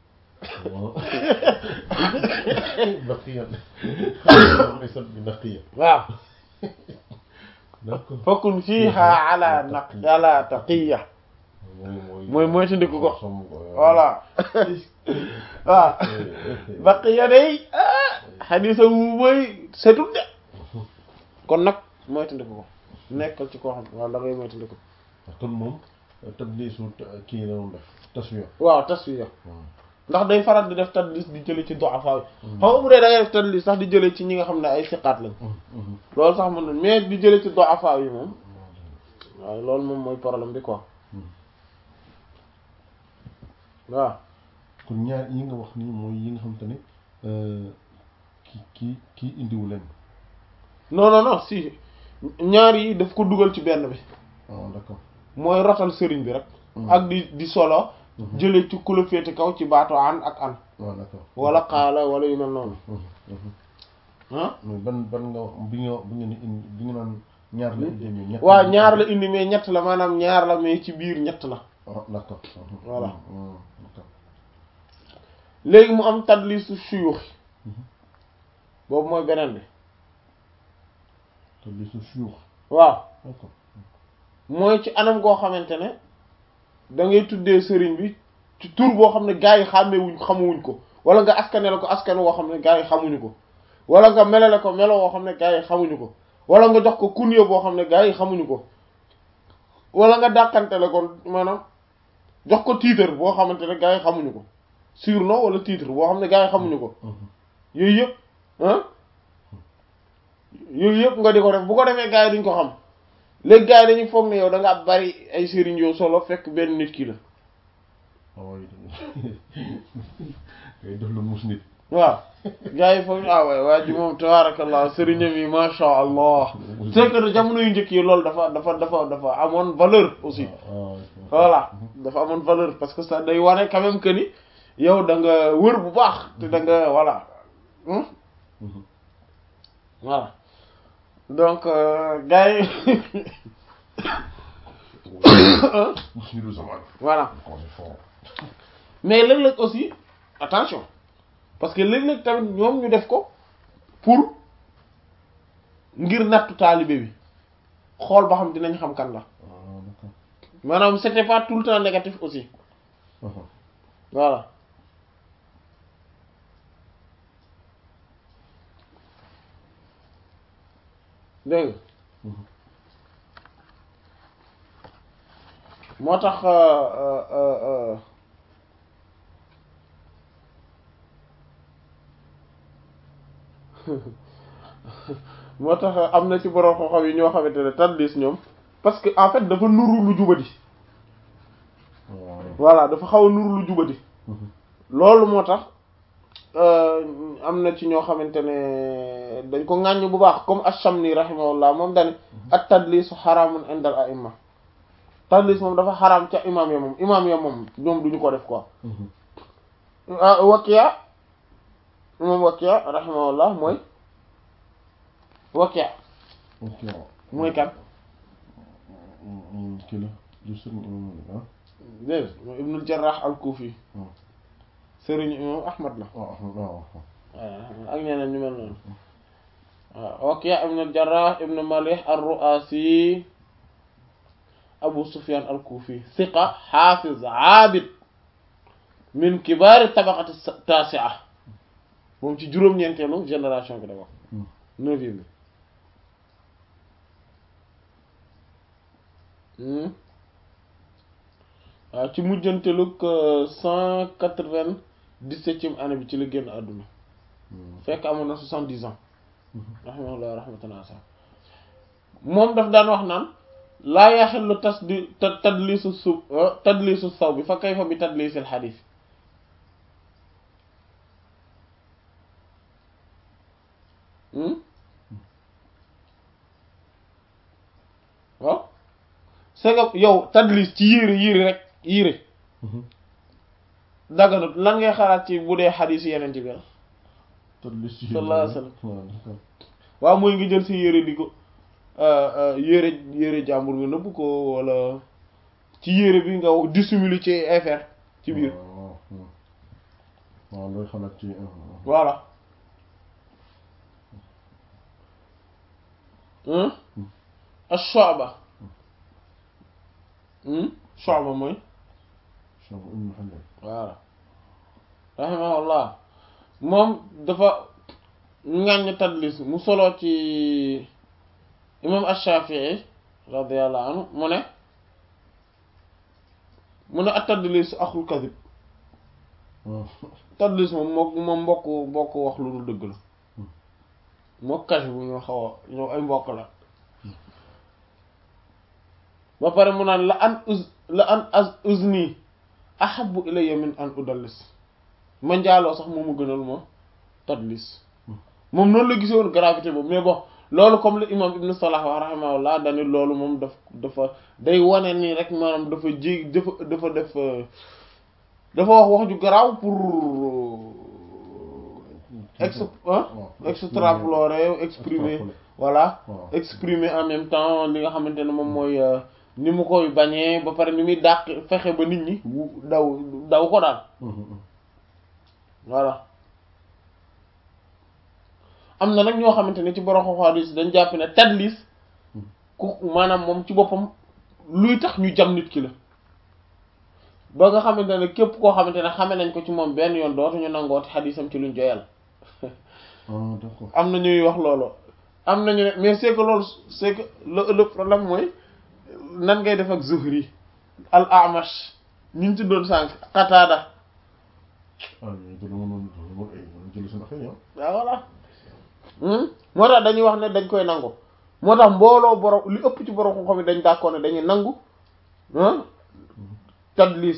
baqiya laysat bi naqiya waaw d'accord fakun fiha ala naq ala taqiya mooy mooy ci ndikku ko voilà waaw baqiya day xadiisuhu mooy setul de kon nag mooy ci ndikku ko nekkal ci koo xam waaw da ngay mooy ci ndikku kon moom tadliisu kii la doon def taswiya waaw taswiya ndax day faral di def tadlis di jële ci du'afa yi xam nga bu dee da ngay def tadlis sax di jële ci ñi nga xam ne ay siqaat lañ loolu sax mën na mais di jële ci du'afa yi moom waaw loolu moom mooy problème bi quoi waaw kon ñaar yi nga wax nii mooy yi nga xam te ne ki ki kii indiwu leen non non non si ñaar yi daf ko dugal ci benn bi ah d'accord mooy rotal sëriñ bi rek ak di di solo jële ci ku la féete kaw ci baatu an ak an waaw d'accord wala xaala wala yu mel noonu ah mais ban ban nga wax bi nga bi nga ni indi bi nga naan ñaar la indi mais ñett waaw ñaar la indi mais ñett la maanaam ñaar la mais ci biir ñett la ah d'accord Voilà. d'accord léegi mu am tadlisu suyuux boobu mooy beneen bi tadliisu suyuux waaw d'accord mooy ci anam goo xamante ne da ngay tuddee sëriñ bi ci tur boo xam ne gaa yi xàmmewuñ xamuwuñ ko wala nga askanele ko askan woo xam ne gaa yi xamuñu ko wala nga melale ko melo woo xam ne gaa yi xamuñu ko wala nga jox ko kunya boo xam ne gaa yi xamuñu ko wala nga dàqantele ko maanaam jox ko titre boo xamante ne gaa yi xamuñu ko surnom wala titre boo xam ne gaa yi xamuñu ko yooyu yëpp ah yooyu yëpp nga di ko def bu ko defee gaa yi duñ ko xam léegi gaa yi dañuy foog ne yow da nga bari ay sëriñ yow solo fekk benn nit ki la waaw ngay def lu mus nit waaw gaa yi foog ah waay waa ji moom tabarakallah sëriñam yi masha allah c'est que jamono yu njëkk yi loolu dafa dafa dafa dafa amoon valeur aussi voilà dafa amoon valeur parce que ça day wane quand même que ni yow da nga wër bu baax te da nga voilà hmm? voilà donc euh, gars yi mus nitu zaman voilà quand c'est fort mais léeg-léeg aussi attention parce que léeg-léeg tamit ñoom ñu def ko pour ngir nattu taalibe bi xool ba xam dinañ xam kan la ah d'accord maanaam c'était pas tout le temps négatif aussi voilà dégg nga moo tax euh, euh, euh, moo tax am na ci borom xam-xam yi ñoo xamante ne tadlis ñoom parce que en fait dafa nuru lu jubadi waaw voilà dafa xaw a nuru lu jubadi loolu moo tax am na ci ñoo xamante ne dañ ko ŋàññ bu baax comme ash-Shamni rahimahullah moom dani at tadlisu xaraamun indal a'imma tadlis moom dafa xaraam ca imam ya moom imam ya moom ñoom duñu ko def quoi ah Wakiya imam Wakiya rahimahullah mooy Wakiya ok waaw mooy kan kii la du sëriñ imam ah dégg nga mooy Ibnul Jarrah al-Kufi waaw sëriñu imam Ahmad la waaw waaw waaw ak ñeneen ñu mel noonu waaw Wakiya ibn al-Jarrah ibn Malih ar-Ru'asi Abu Sufyan al-Kufi thiqa hafiz abid min kibaari tabaqati tasi'a moom ci juróom-ñeenteelu génération bi da wax neuvième bi waaw ci mujjantelug cent quatre-vingt-dix-septième année bi ci la génn àdduna fekk amoon na soixante-dix ans rahimahullah rahmatan asa moom daf daan wax naan laa yaxillu tasdi ta- tadliisu sub tadliisu saw bi fa kayfa bi tadliisil xadiis hmm waaw c'est que yow tadlis ci yére yére rek yére daganut lan ngay xalaat ci bu dee xadiis yeneen ci bi la tadlis ci sallallahu alayhi wa sallam. waaw d'accord. waaw mooy nga jël sa yére di ko yére yére jàmbur nga nëbb ko wala ci yére bi nga dissimuler ci affaire ci biir waaw waaw waaw. waaw looy xalaat ci voilà hein ash-shu'ba hmm shu'ba mooy Cheikh Ibn Hajar voilà rahimahullah moom dafa ŋàññ tadlis mu solo ci imam ash-Shafi'i radiyallahu anhu mu ne mu ne at-tadlis axul kadib waaw tadlis moom mook moom mbokk mbokk wax lu dul dëgg la moo cache bu ñoo xaw a ñoo ay mbokk la ba pare mu naan la an uz la an az uzni ahabbu ilayya min an udallis ma njaaloo sax moomu gënal ma tadlis moom noonu la gisoon gravité boobu mais bon loolu comme le imam ibn Salah wa rahimahullah dani loolu moom daf dafa day wane nii rek maanaam dafa jég dafa dafa def dafa wax wax ju garaaw pour ex waaw extrapoler exprimer voilà waaw exprimer en même temps li nga xamante ne moom mooy euh, ni mu koy bañee ba pare ni muy dàq fexe ba nit ñi wu- daw daw ko daal voilà am na nag ñoo xamante ne ci borom xadis dañ jàpp ne tadlis ku maanaam moom ci boppam luy tax ñu jam nit ki la ba nga xamante ne képp koo xamante ne xame nañ ko ci moom benn yoon dootuñu nangooti xadisam ci luñ joyal ah d'accord am na ñuy wax loolu am nañu ne mais c'est que loolu c'est que le le problème mooy nan ngay def ak Zuhri al Amash ñu ngi ci doon sànq Qatada ah ñooñu te dama doon dama ay dama jël seen affaire yi waaw voilà Hmm? moo tax dañuy wax ne dañ koy nangu moo tax mbooloo borom li ëpp ci borom xam-xam yi dañ d'accord ne dañuy nangu ah tadlis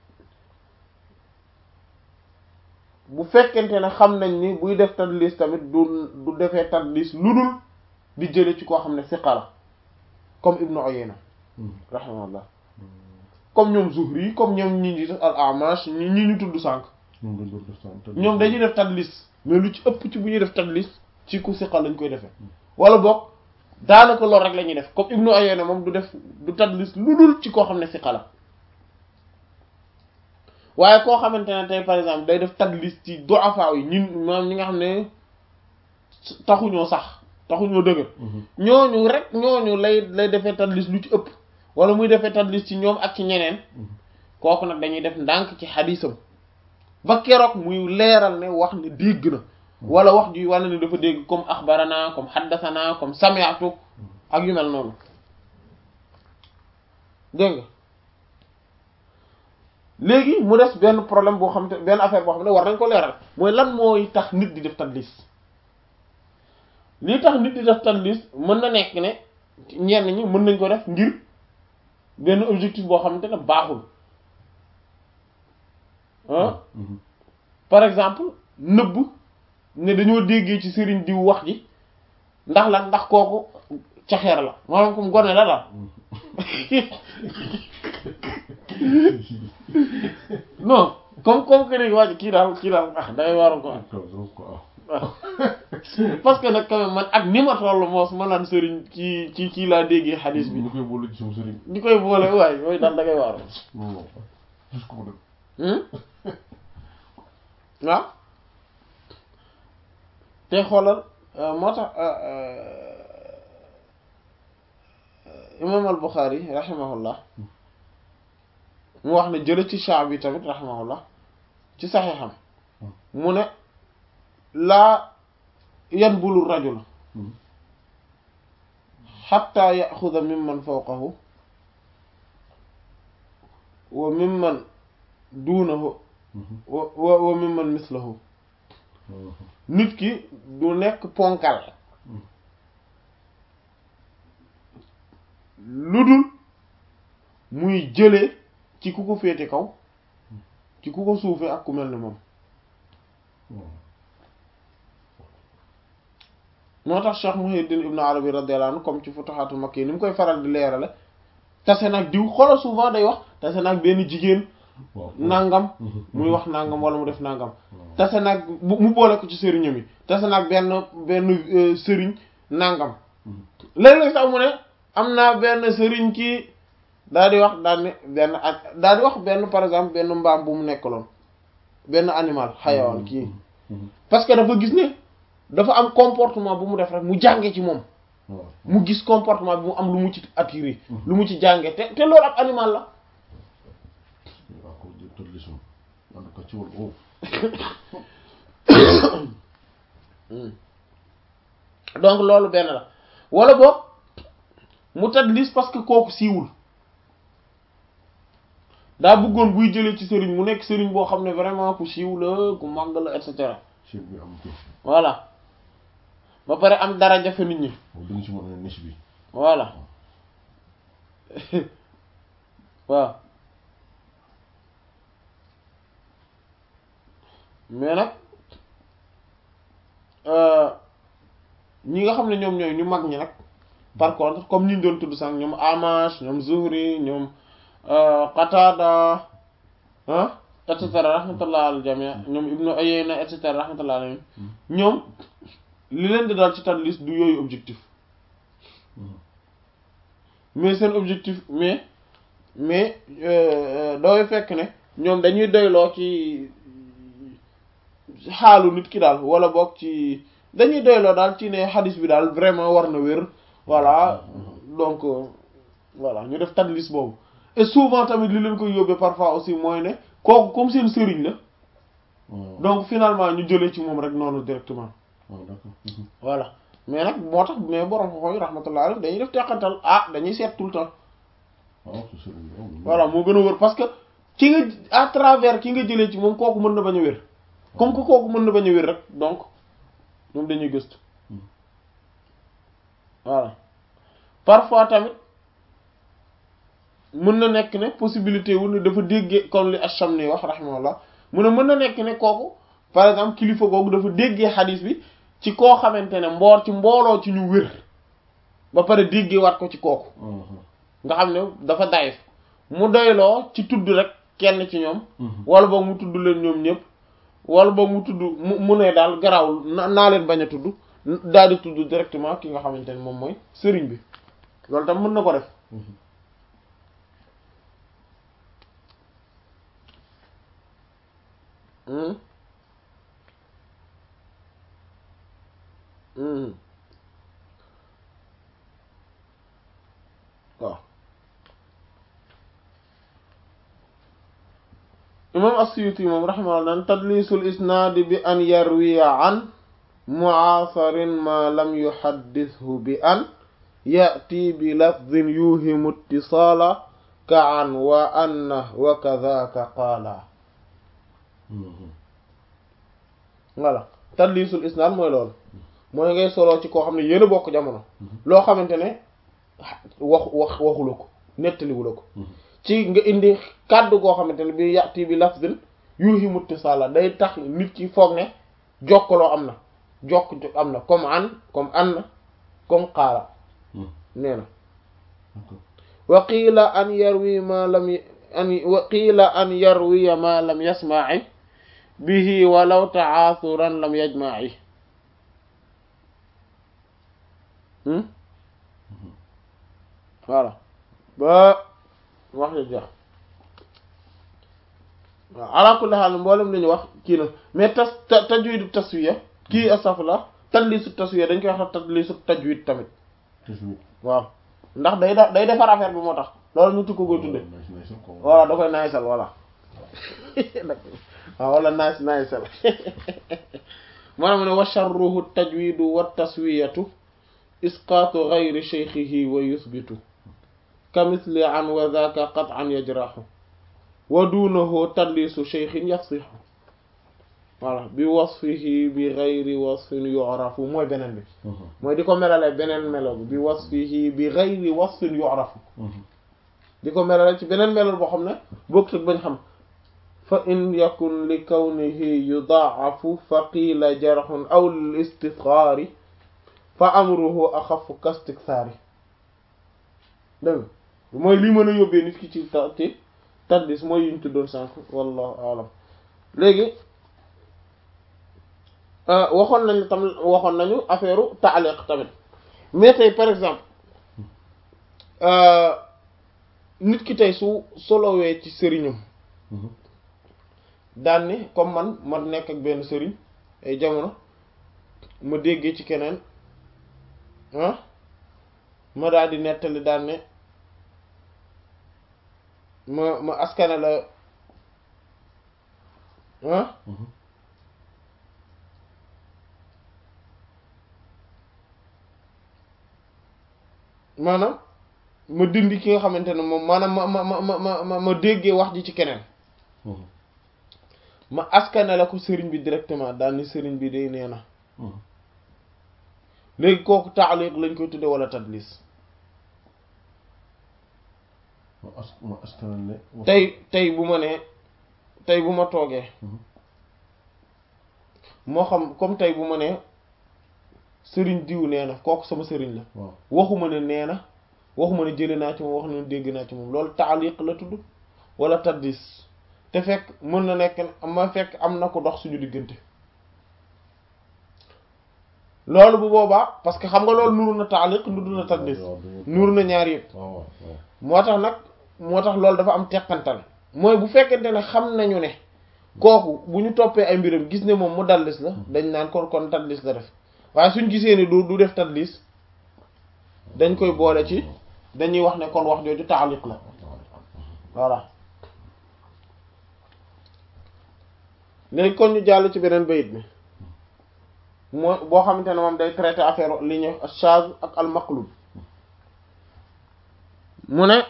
bu fekkente ne xam nañ ni buy def tadlis tamit du du defee tadlis lu dul di jële ci koo xam ne siqa la comme Ibnu Uyayna rahimahullah comme ñoom Zuhri comme ñoom ñi ñi def al Amash ñi ñi ñu tudd sànq ñoom dañ doon def sànq. ñoom dañuy def tadlis mais lu ci ëpp ci bu ñuy def tadlis ci ku siqa lañ koy defee wala boog daanaka loolu rek la ñuy def comme Ibnu Uyayna moom du def du tadlis lu dul ci koo xam ne siqa la waaye koo xamante ne tey par exemple day def tadlis ci du'afa yi ñun maanaam ñi nga xam ne taxuñoo sax taxuñoo dëgër ñooñu rek ñooñu lay lay defee tadlis lu ci ëpp wala muy defee tadlis ci ñoom ak ci ñeneen kooku nag dañuy def ndànk ci xadisam ba keroog muy leeral ne wax ne dégg na wala wax ji wane ne dafa dégg comme axbarana comme xaddasana comme sami'tu ak yu mel noonu dégg nga léegi mu des benn problème boo xam te benn affaire boo xam ne war nañ ko leeral mooy lan mooy tax nit di def tadlis lii tax nit di def tadlis mën na nekk ne ñenn ñi mën nañ ko def ngir benn objectif boo xamante ne baaxul ah par exemple nëbb ne dañoo déggee ci sëriñ diw wax ji ndax la ndax kooku caxeer la maanaam comme gone la daal non comme comme que ni waa ji kii daal kii daal ah dangay waroon ko waaw parce que nag quand même man ak ni ma toll moos ma naan sëriñ kii kii kii laa déggee xadis bi ñu koy boole ci sama sëriñ. di koy boole waay yooyu daal da ngay waroon non non gis ko def. waaw te xoolal moo tax imam al Bukhari rahimahullah mu wax ne jële ci Shaabi tamit rahimahullah ci saxiixam mu ne laa yanbulu rajul xatta yaxuda mimman fawqahu wa mimman duunahu wa wa wa mimman mislahu nit ki du nekk ponkal lu dul muy jëlee ci ku ko féete kaw ci ku ko suufee ak ku mel ni moom moo tax Cheikh Muhyiddin Ibn Arabi radiyallahu anhu comme ci Futuhatul Makki ni mu koy faral di leerale tase nag diw xoolal souvent day wax tase nag benn jigéen nangam muy wax nangam wala mu def nangam tase nag mu boole ko ci sëriñam yi tase nag benn benn sëriñ nangam léeg-léeg sax mu ne am naa benn sëriñ kii daal di wax daal ne benn daal di wax benn par exemple benn mbaam bu mu nekkaloon benn animal xayawaan kii parce que dafa gis ne dafa am comportement bu mu def rek mu jànge ci moom mu gis comportement bi mu am lu mu ci attiré lu mu ci jànge te te loolu ab animal la donc loolu benn la wala boog mu tadlis parce que kooku siiwul daa bëggoon buy jëlee ci sëriñ mu nekk sëriñ boo xam ne vraiment ku siiw la ku màgg la et cetera voilà ba pare am dara jafe nit ñi voilà waaw mais nag ñi nga xam ne ñoom ñooy ñu mag ñi nag par contre comme ñu doon tudd sànq ñoom Amash ñoom Zuhri ñoom Qatada ah et cetera rahmatullah al jami' ñoom Ibnu Uyayna et cetera rahmatullah alayhim ñoom li leen di daal ci tadlis du yooyu objectif mais seen objectif mais mais dooy fekk ne ñoom dañuy doyloo ci xaalu nit ki daal wala boog ci dañuy doyloo daal ci ne xadis bi daal vraiment war na wér voilà donc voilà ñu def tadlis boobu et souvent tamit li leen koy yóbbee parfois aussi mooy ne kooku comme seen sëriñ la donc finalement ñu jëlee ci moom rek noonu directement voilà mais nag moo tax mais borom xooy rahmatullah alayhi dañuy def teqantal ah dañuy seet tout le temps voilà moo gën a wër parce que ki nga à travers ki nga jëlee ci moom kooku mën na bañ a wér comme que kooku mën na bañ a wér rek donc ñoom dañuy gëstu voilà parfois tamit mën na nekk ne possibilité wu ne dafa déggee comme li Ash-Shamni wax rahimahullah mu ne mën na nekk ne kooku par exemple kilifa googu dafa déggee xadis bi ci koo xamante ne mboor ci mbooloo ci ñu wér ba pare déggee waat ko ci kooku nga xam ne dafa dayif mu doyloo ci tudd rek kenn ci ñoom wala boog mu tudd leen ñoom ñëpp wala boog mu tudd mu mu ne daal garawul naa leen bañ a tudd daal di tudd directement ki nga xamante ne moom mooy sëriñ bi loolu tam mën na ko def waaw imam as-Suyuti moom rahimahullah naan tadlisul isnaadi bi an yarwiya an mu'aasarin ma lam yuhaddithu bi an ya'ti bi lafdhin yuhimu ittisaala ka an wa anna wa kadhaaka qaala voilà tadlisul isnaad mooy loolu mooy ngay soloo ci koo xam ne yéen a bokk jamono loo xamante ne wax wax waxula ko nettaliwula ko ci nga indi kàddu goo xamante ne bi yàtti bi lafzin yuhimu ittisaala day tax nit ki foog ne jokkaloo am na jokk am na comme an comme an na comme qaala nee na wa qiila an yarwi ma lam an wa qiila an yarwiya ma lam yasma'i bihi walaw ta'athuran lam yajma'i voilà ba wax ja jeex waaw ala kulli haal mboolem li ñu wax kii na mais tas tajwidu taswiya kii astafurlah tadlisu taswiya dañ koy wax tadlisu tajwid tamit waaw ndax day da day defar affaire bi moo tax loolu ñu tukko koy tudde voilà da koy naysal voilà waaw wala nays naysal maanaam ne wa sharruhu tajwidu wa taswiyatu isqaatu ghayri shaykhihi wa yuthbitu kamisli an wa dhaka qat'an yajrahu wa dunahu tadlisu shaykhin yafsihu voilà bi wasfihi bi ghayri wasfin yu'rafu mooy beneen bi mooy di ko melale beneen melo bi bi wasfihi bi ghayri wasfin yu'rafu di ko melale ci beneen melal boo xam ne bokkut ak bañ xam fa in yakun li kawnihi yudaafu fa qiila jarxun aw lil istisgaari fa amruhu axafu kastiksaari dégg mooy li mën a yóbbee nit ki ci ta ci taddis mooy yuñ tuddoon sànq wallahu alam léegi waxoon nañu tam waxoon nañu affaire taaliq tamit mais tey par exemple nit ki tey su solowee ci sëriñam daan ni comme man ma nekk ak benn sëriñ ay jamono ma déggee ci keneen ah ma daal di nettali daan ne ma ma askane la ah maanaam ma dindi ki nga xamante ne moom maanaam ma ma ma ma ma ma déggee wax ji ci keneen ma askane la ko sëriñ bi directement daal ni sëriñ bi day nee na léegi kooku taaliq lañ koy tudde wala tadlis tey tey bu ma nee tey bu ma toogee moo xam comme tey bu ma nee sëriñ diw nee na kooku sama sëriñ la waxuma ne nee na waxuma ne jële naa ci moom wax na dégg naa ci moom loolu taaliq la tudd wala tadlis te fekk mën na nekk ma fekk am na ko dox suñu diggante loolu bu boobaa parce que xam nga loolu nuru na taaliq nuru na tadlis nuru na ñaar yëpp moo tax nag moo tax loolu dafa am teqantal mooy bu fekkente ne xam nañu ne kooku bu ñu toppee ay mbiram gis ne moom mu dallis la dañ naan kon kon tadlis la def waaye suñ gisee ne du du def tadlis dañ koy boole ci dañuy wax ne kon wax jooju taaliq la voilà léegi kon ñu jàll ci beneen bayit bi mooy boo xamante ne moom day traité affaire li ñu shaz ak al maqlub mu ne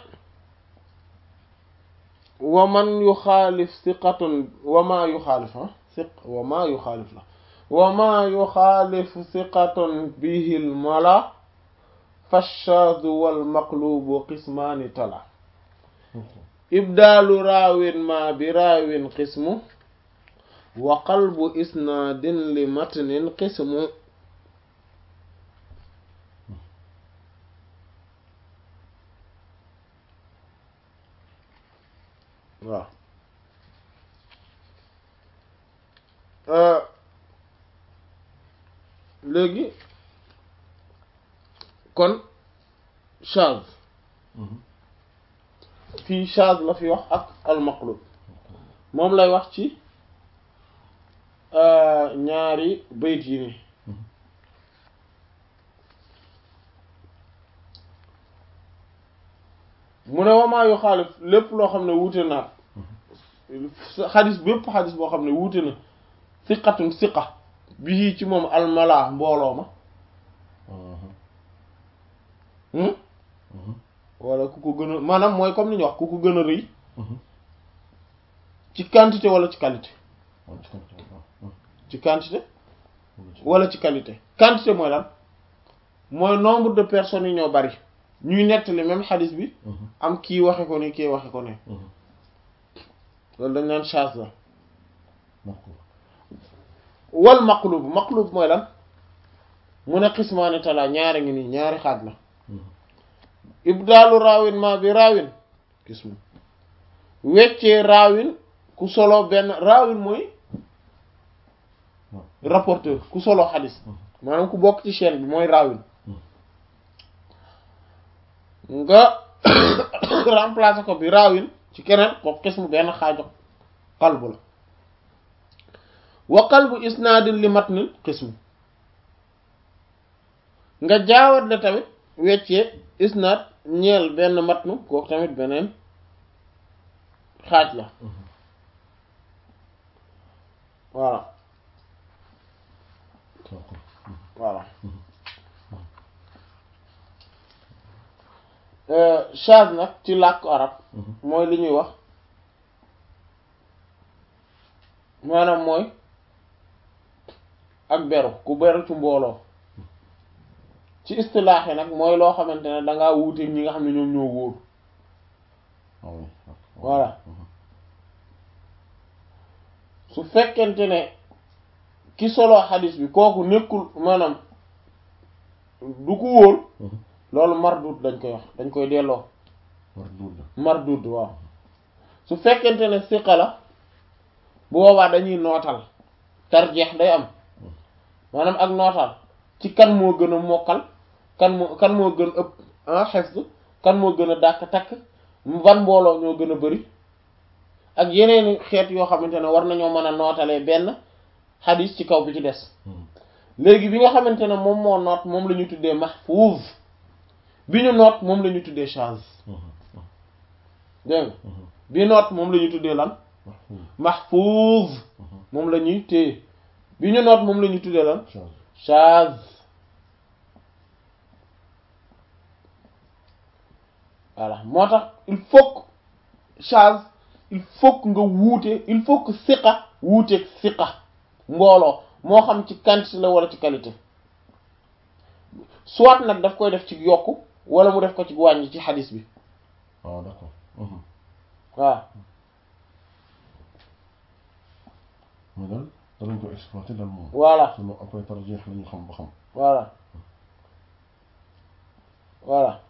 wa man yu xaalif siqatun wa ma yu xaalif ah siq wa ma yu xaalif la wa ma yu xaalif siqatun bihil mala fa shaz wal maqlubu qismaani tala ibdaalu raawin ma bi raawin qismu wa qalbu isnaadin li matnin qismu waaw léegi kon chaz fii chaz la fi wax ak almaqlub moom lay wax ci ñaari bayt yi ni mu ne wamaa yu xaalif lépp loo xam ne wuute na xadis bépp xadis boo xam ne wuute na siqatun siqa bii ci moom almala mbooloo ma wala ku ko gën a maanaam mooy comme ni ñu wax ku ko gën a rëy ci quantité wala ci qualité ci quantité wala ci qualité quantité mooy lan mooy nombre de personnes yi ñoo bari ñuy nettali même xadis bi am kii waxe ko ni kii waxe ko ne loolu dañ naan chaz la wal maqlub maqlub mooy lan mu ne xismaani talaa ñaari ngi nii ñaari xaaj la ibdaalu raawin ma bi raawin xismu weccee raawin ku solo benn raawin mooy rapporteur ku solo xadis maanaam ku bokk ci chaîne bi mooy raawin nga remplacer ko bi raawin ci keneen ko xismu benn xaajo qalbu la wa qalbu isnaadin li matnin xismu nga jaawat la tamit weccee isnaad ñeel benn matnu kooku tamit beneen xaaj la voilà voilà chaz nag ci làkku arab mooy li ñuy wax maanaam mooy ak beru ku beru ci mbooloo ci istilaax yi nag mooy loo xamante ne dangaa wuuteeg ñi nga xam ne ñoom ñoo wóor ah oui Voilà. su fekkente ne ki solo xadis bi kooku nekkul maanaam du ko wóor loolu mardud dañ koy wax dañ koy delloo mardud mardud waaw su fekkente ne siqa la bu boobaa dañuy nootal tarjeex day am maanaam ak nootal ci kan moo gën a mokkal kan moo kan moo gën ëpp en xefs kan moo gën a dàkk takk ban mbooloo ñoo gën a bari ak yeneeni xeet yoo xamante ne war nañoo mën a nootalee benn xadis ci kaw bi ci des léegi bi nga xamante ne moom moo noot moom la ñu tuddee mahfuz bi ñu noot moom la ñu tuddee chaz dégg nga bi noot moom la ñu tuddee lan mahfuz moom la ñuy téye bi ñu noot moom la ñu tuddee lan chaz voilà moo tax il faut que chaz il faut que nga wuute il faut que siqa wuuteeg siqa mbooloo moo xam ci quantité la wala ci qualité soit nag daf koy def ci yokku wala mu def ko ci wàññi ci xadis bi ah d'accord waaw mais daal danañ ko exploiter daal moom voilà sinon après tarjeex la ñu xam ba xam voilà voilà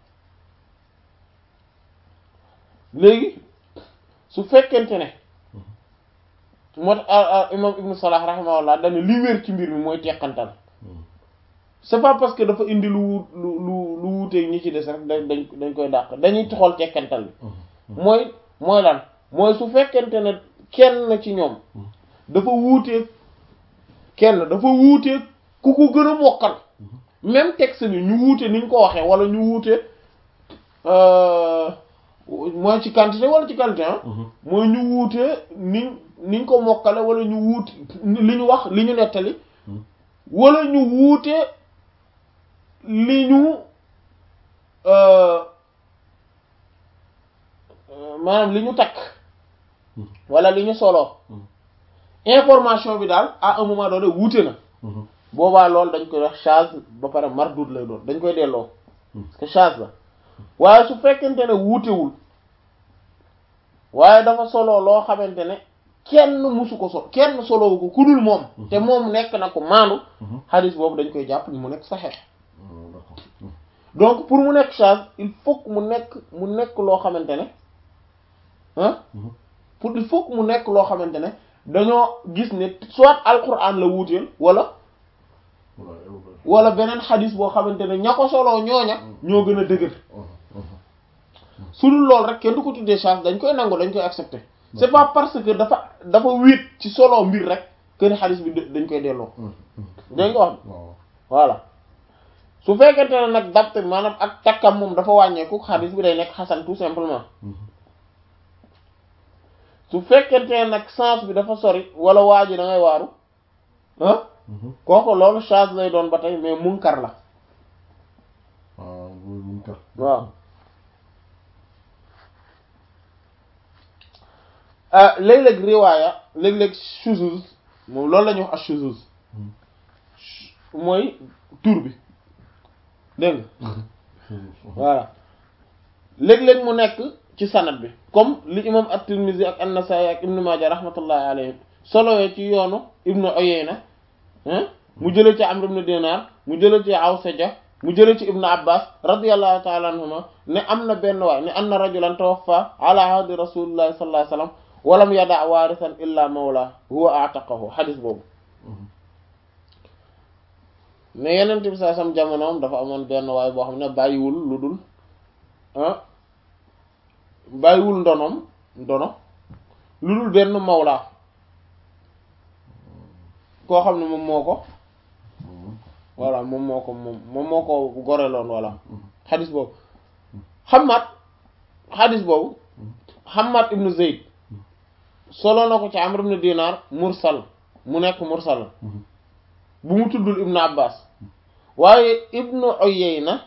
léegi su fekkente ne moo tax imam ibnu salah rahimahullah dane li wér ci mbir mi mooy teqantal c'est pas parce que dafa indi lu lu lu lu wuuteeg ñi ci des rek dañ dañ dañ koy dàq dañuy toxal teqantal bi mooy mooy lan mooy su fekkente ne kenn ci ñoom dafa wuuteeg kenn dafa wuuteeg ku ko gën a mokkal même texte bi ñu wuute niñ ko waxee wala ñu wuute mooy ci quantité wala ci qualité ah mooy ñu wuute niñ niñ ko mokkale wala ñu wuute li ñu wax li ñu nettali wala ñu wuute li ñu maanaam li ñu takk wala li ñu solo information bi daal à un moment donné wuute na boobaa loolu dañ koy wax chaz ba pare mardud lay doon dañ koy delloo te chaz la waaye su fekkente ne wuutewul waaye dafa solo loo xamante ne kenn musu ko so kenn solowu ko ku dul moom te moom nekk na ko maandu xadis boobu dañ koy jàpp ni mu nekk saxeex donc pour mu nekk chaz il faut que mu nekk mu nekk loo xamante ne ah pour il faut que mu nekk loo xamante ne dañoo gis ne soit alquran la wuuteel wala wala beneen xadis boo xamante ne ña ko soloo ñooña ñoo gën a dëgër su dul lool rek kenn du ko tuddee chance dañ koy nangu dañ koy accepter c'est pas parce que dafa dafa wéet ci solo mbir rek que ni xadis bi dañ koy delloo dañ ko wax voilà su fekkente ne nag dapt maanaam ak takkam moom dafa wàññeeku xadis bi day nekk xasan tout simplement su fekkente ne nag sens bi dafa sori wala waa ji da ngay waaru ah kooku loolu chance lay doon ba tey mais munkar la waaw loolu munkar waaw léeg-léeg riwaaya léeg-léeg shuzuz moom loolu la ñuy wax ak shuzuz mooy tur bi dégg nga voilà léeg-léeg mu nekk ci sanad bi comme li imam at-Tirmidhi ak an-Nasa'i ak Ibn Majah rahmatullahi alayhim solowee ci yoonu Ibn Uyayna mu jëlee ci Amr ibn Dinar mu jëlee ci Awsaja mu jëlee ci Ibn Abbas radiyallahu ta'ala anhuma ne am na benn waay ne anna rajulan tawaffa ala ahdi rasulillahi sallallahu alayhi wasallam walam yada waarisan illa mawla huwa a'taqahu xadis boobu ne yeneen bi saa sam jamonoom dafa amoon benn waay boo xam ne bàyyiwul lu dul ah bàyyiwul ndonom ndono lu dul benn mawla koo xam ne moom moo ko voilà moom moo ko moom moom moo ko goreloon voilà xadis boobu Hammad xadis boobu Hammad ibnu Zayd solo na ko ci Amr ibn Dinar mursal mu nekk mursal bu mu tuddul Ibn Abbas waaye Ibn Uyayna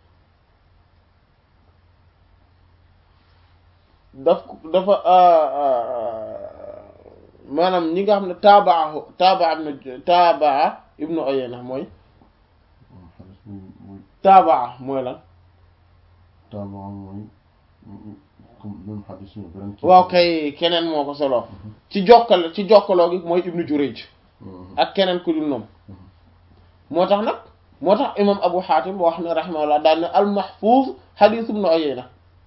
daf dafa maanaam ñi nga xam ne taabaa taabaa na taabaa ibnu Uyayna mooy xadis bi mooy taabaa mooy lan taabaa mooy comme même xadis bi beneen kii waaw kay keneen moo ko solo ci jokkale ci jokkaloo gi mooy ibnu Jurayj ak keneen ku dul noonu moo tax nag moo tax imam Abu Hatim wax ne rahimahullah daal ne al mahfuz hadith ibnu Uyayna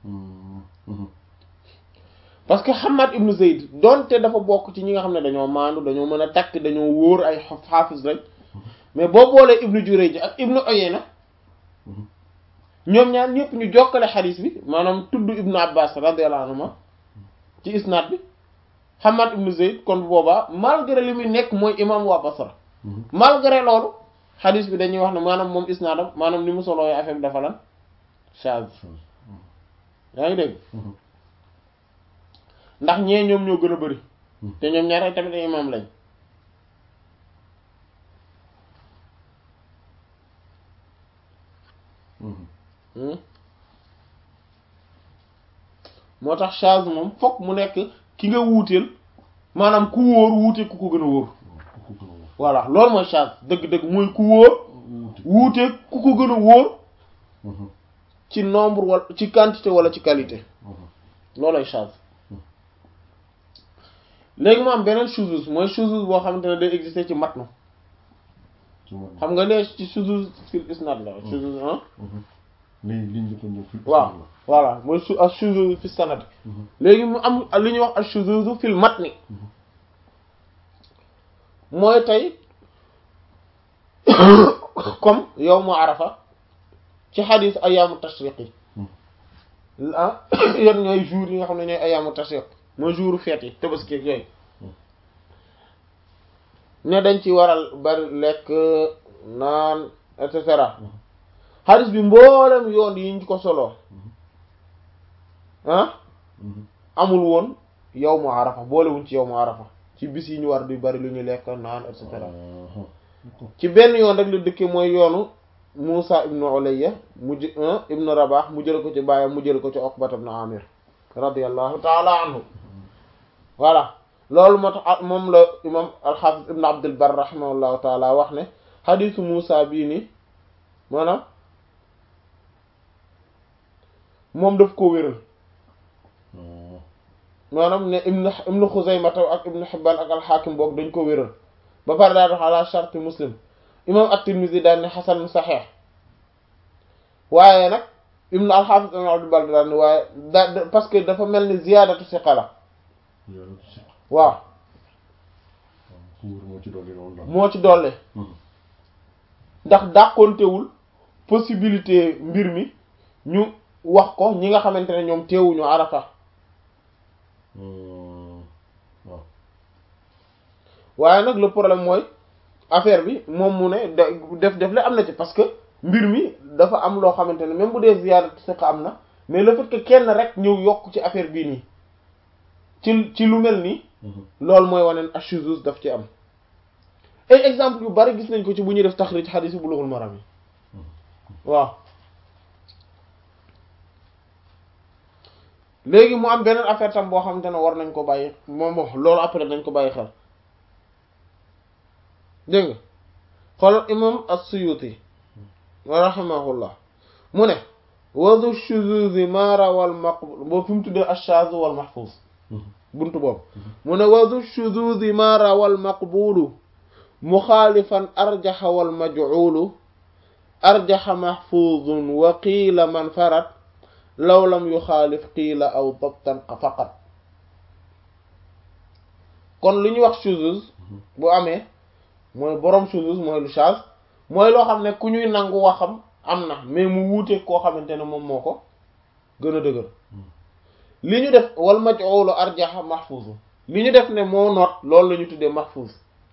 parce que Hamad ibnu Zayd donte dafa bokk ci ñi nga xam ne dañoo maandu dañoo mën a takk dañoo wóor ay xaafis lañ mais boo boolee ibnu Jurayj ak ibnu Uyayna ñoom ñaar ñëpp ñu jokkale xadis bi maanaam tudd ibnu Abbas radiyallahu anhuma ci isnaad bi Hamad ibnu Zayd kon boobaa malgré li muy nekk mooy imam waa Basra malgré loolu xadis bi dañuy wax ne maanaam moom isnaadam maanaam ni mu solooy affaire bi dafa lan chaz yaa ngi dégg ndax ñee ñoom ñoo gën a bari te ñoom ñaar ay tamit ay imam lañ moo tax chaz moom fokk mu nekk ki nga wuuteel maanaam ku wóor wuute ku ko gën a wóor voilà loolu mooy chaz dëgg-dëgg mooy ku wóor wuute ku ko gën a wóor ci nombre wala ci quantité wala ci qualité loolooy chaz léegi mu am beneen shuzuz mooy shuzuz boo xamante ne day exister ci matnu xam nga lee ci shuzuz fil isnad la shuzuz ah lii liñ njëkk a ñëw fil waaw voilà mooy su ak shuzuz fi sanad léegi mu am li ñuy wax ak shuzuz fil matni mooy tey comme yawmu arafa ci xadis ayaamu tashriq yi ah yan ñooy jours yi nga xam ne ñooy ayaamu tashriq mooy jouru feet yi tabaski ak yooyu ne dañ ci waral bari lekk naan et cetera xadis bi mboolem yoon yi ñu ko solo ah amul woon yawmu arafa boolewuñ ci yawmu arafa ci bis yi ñu war di bari lu ñu lekk naan et cetera ci benn yoon rek la dëkke mooy yoonu Musa ibnu Ulayya mu jë ibnu Rabah mu jël ko ci baayam mu jël ko ci Uqbat ibnu Amir radiyallahu taala anhu voilà loolu moo tax moom la imam al-Hafiz ibnu Abdul Barr rahimahullahu taala wax ne xadisu Musa bii nii maanaam moom daf ko wéral maanaam ne ibnu ibnu Xuzaymata ak ibnu Hibbaan ak al-Hakim boog dañ ko wéral ba pare daa dox ala sharti Muslim imam at-Tirmidhi daal ne xasan saxeex waaye nag ibnu al-Hafiz ibnu Abdul Barr daal ne waaye da parce que dafa mel ni ziyaadatu siqa la waaw moo ci dolle ndax dàqontewul possibilité mbir mi ñu wax ko ñi nga xamante ne ñoom teewuñu Arafa waaye nag le problème mooy affaire bi moom mu ne def def la am na ci parce que mbir mi dafa am loo xamante ne même bu dee ziyaada siqa am na mais le fait que kenn rek ñëw yokk ci affaire bii nii ci ci lu mel nii loolu mooy waneen ashuzuz daf ci am ay exemple yu bari gis nañ ko ci bu ñuy def taxrij xadiis Bulughul Maram yi waaw léegi mu am beneen affaire tam boo xamante ne war nañ ko bàyyi moom wax loolu après nañ ko bàyyi xel dégg nga xoolal imam as-Suyuti rahimahullah mu ne wadu shuzuzi ma rawal maqbul boo fi mu tuddee ash-shaz wal mahfuz buntu boobu mu ne wadu shuzuzi ma rawal maqbulu muxaalifan arjaxa wal maj'ulu arjaxa mahfuzun wa qiila man farat law lam yuxaalif qiila aw dabtan faqat kon li ñuy wax shuzuz bu amee mooy borom shuzuz mooy lu shaz mooy loo xam ne ku ñuy nangu waxam am na mais mu wuute koo xamante ne moom moo ko gën a dëgër li ñu def wal maj'ulu arjaxa mahfuz li ñu def ne moo noot loolu la ñu tuddee mahfuz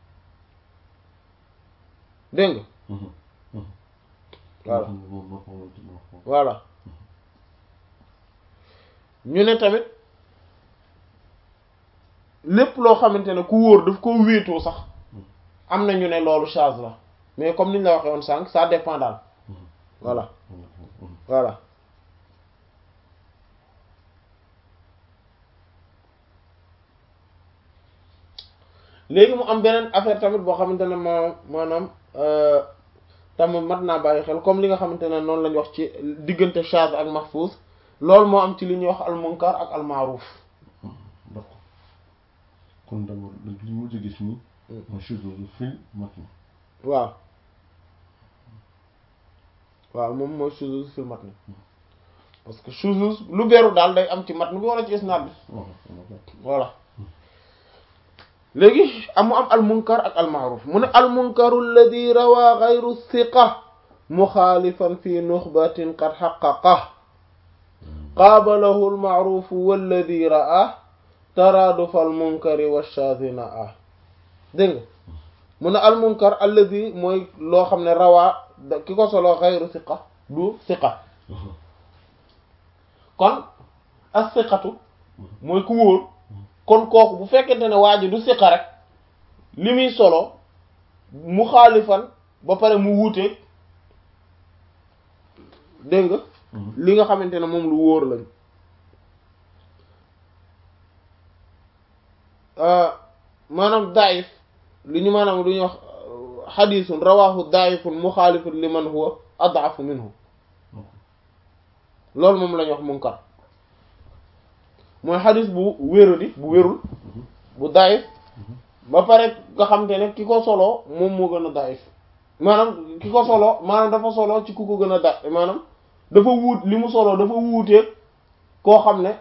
dégg nga voilà voilà ñu ne tamit lépp loo xamante ne ku wóor daf ko wéetoo sax am na ñu ne loolu charge la mais comme ni ñu la waxee woon sànq ça dépend daal voilà voilà léegi mu am beneen affaire tamit boo xamante ne moo maanaam tamit mat naa bàyyi xel comme li nga xamante ne noonu lañ wax ci diggante shadh ak mahfuz loolu moo am ci li ñuy wax al munkar ak al ma'ruf d'accord kon d'abord li mu gis nii mooy shuzuz fil matn waaw waaw moom mooy shuzuz fil matn parce que shuzuz lu beru daal day am ci matn bi wala ci isnad bi voilà léegi amu am al munkar ak al ma'ruf mu ne al munkaru alladi rawa ghayru thiqa muxaalifan fi nuxbatin qad xaqaqa qaabalahu al ma'ruf walladi ra'a taradufa al munkari wa shadina a dégg nga mu ne al munkar alladi mooy loo xam ne rawaa ki ko solo ghayru thiqa du thiqa kon as thiqatu mooy ku wóor kon kooku bu fekkente ne waa ji du siqa rek li muy solo mu xaalifan ba pare mu wuuteeg dégg nga li nga xamante ne moom lu wóor lañ maanaam daif li ñu maanaam lu ñuy wax xadisun rawahu daifun muxaalifun li man huwa ad'afu minhu loolu moom la ñuy wax munkar mooy xadis bu wéradi bu wérul bu daif ba pare nga xam te ne ki ko solo moom moo gën a daif maanaam ki ko solo maanaam dafa solo ci ku ko gën a da maanaam dafa wuut li mu solo dafa wuutee koo xam ne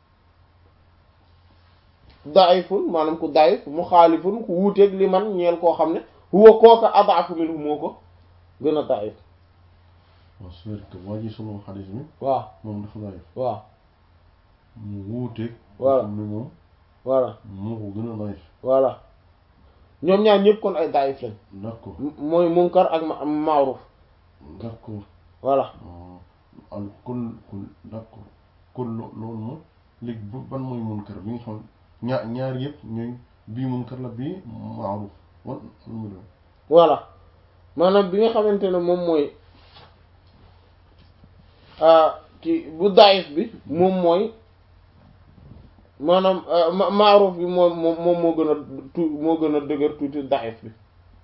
daifun maanaam ku daif mu xaalifun ku wuuteeg li man ñeel koo xam ne huwa kooka adaafu minhu moo ko gën a daif waaw c'est que waa ji solo xadis bi waaw moom dafa daif waaw mu wuuteeg Voilà. xam ne moom voilà moo ko gën a daif voilà ñoom ñaar ñëpp kon ay daif lañ d'accord mooy munkar ak ma maaruf d'accord voilà al kon kon d'accord kon lo- loolu moom léegi bu- ban mooy munkar bi nga xam ñaar ñaar yëpp ñooy bii munkar la bii maaruf wan lu mu doon voilà maanaam bi nga xamante ne moom mooy ah ci bu daif bi moom mooy maanaam ma maaruf bi moom moom moom moo gën a tu moo gën a dëgër tuuti daif bi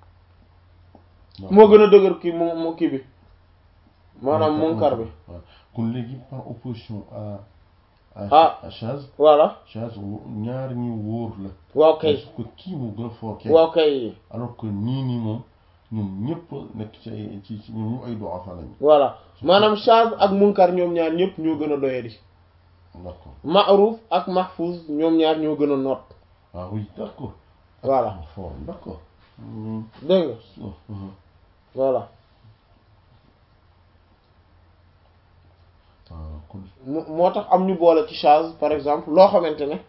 moo gën a dëgër kii moo moo kii bi maanaam munkar bi waaw kon léegi par opposition à Ah. à Chaz voilà Chaz wo- ñaar ñi wóor la waaw kay parce que kii moo gën a fort kii waaw kay alors que nii nii moom ñoom ñëpp nekk ci ay ci ci ñoom ñu ay du'afa lañu voilà maanaam shaz ak munkar ñoom ñaar ñëpp ñoo gën a doyadi d'accord ma'ruf ak mahfuz ñoom ñaar ñoo gën a noot ah oui d'accord Voilà. fort d'accord Hmm. dégg nga Oh, mhm. voilà ah kon mu moo tax am ñu boole ci shaz par exemple loo xamante ne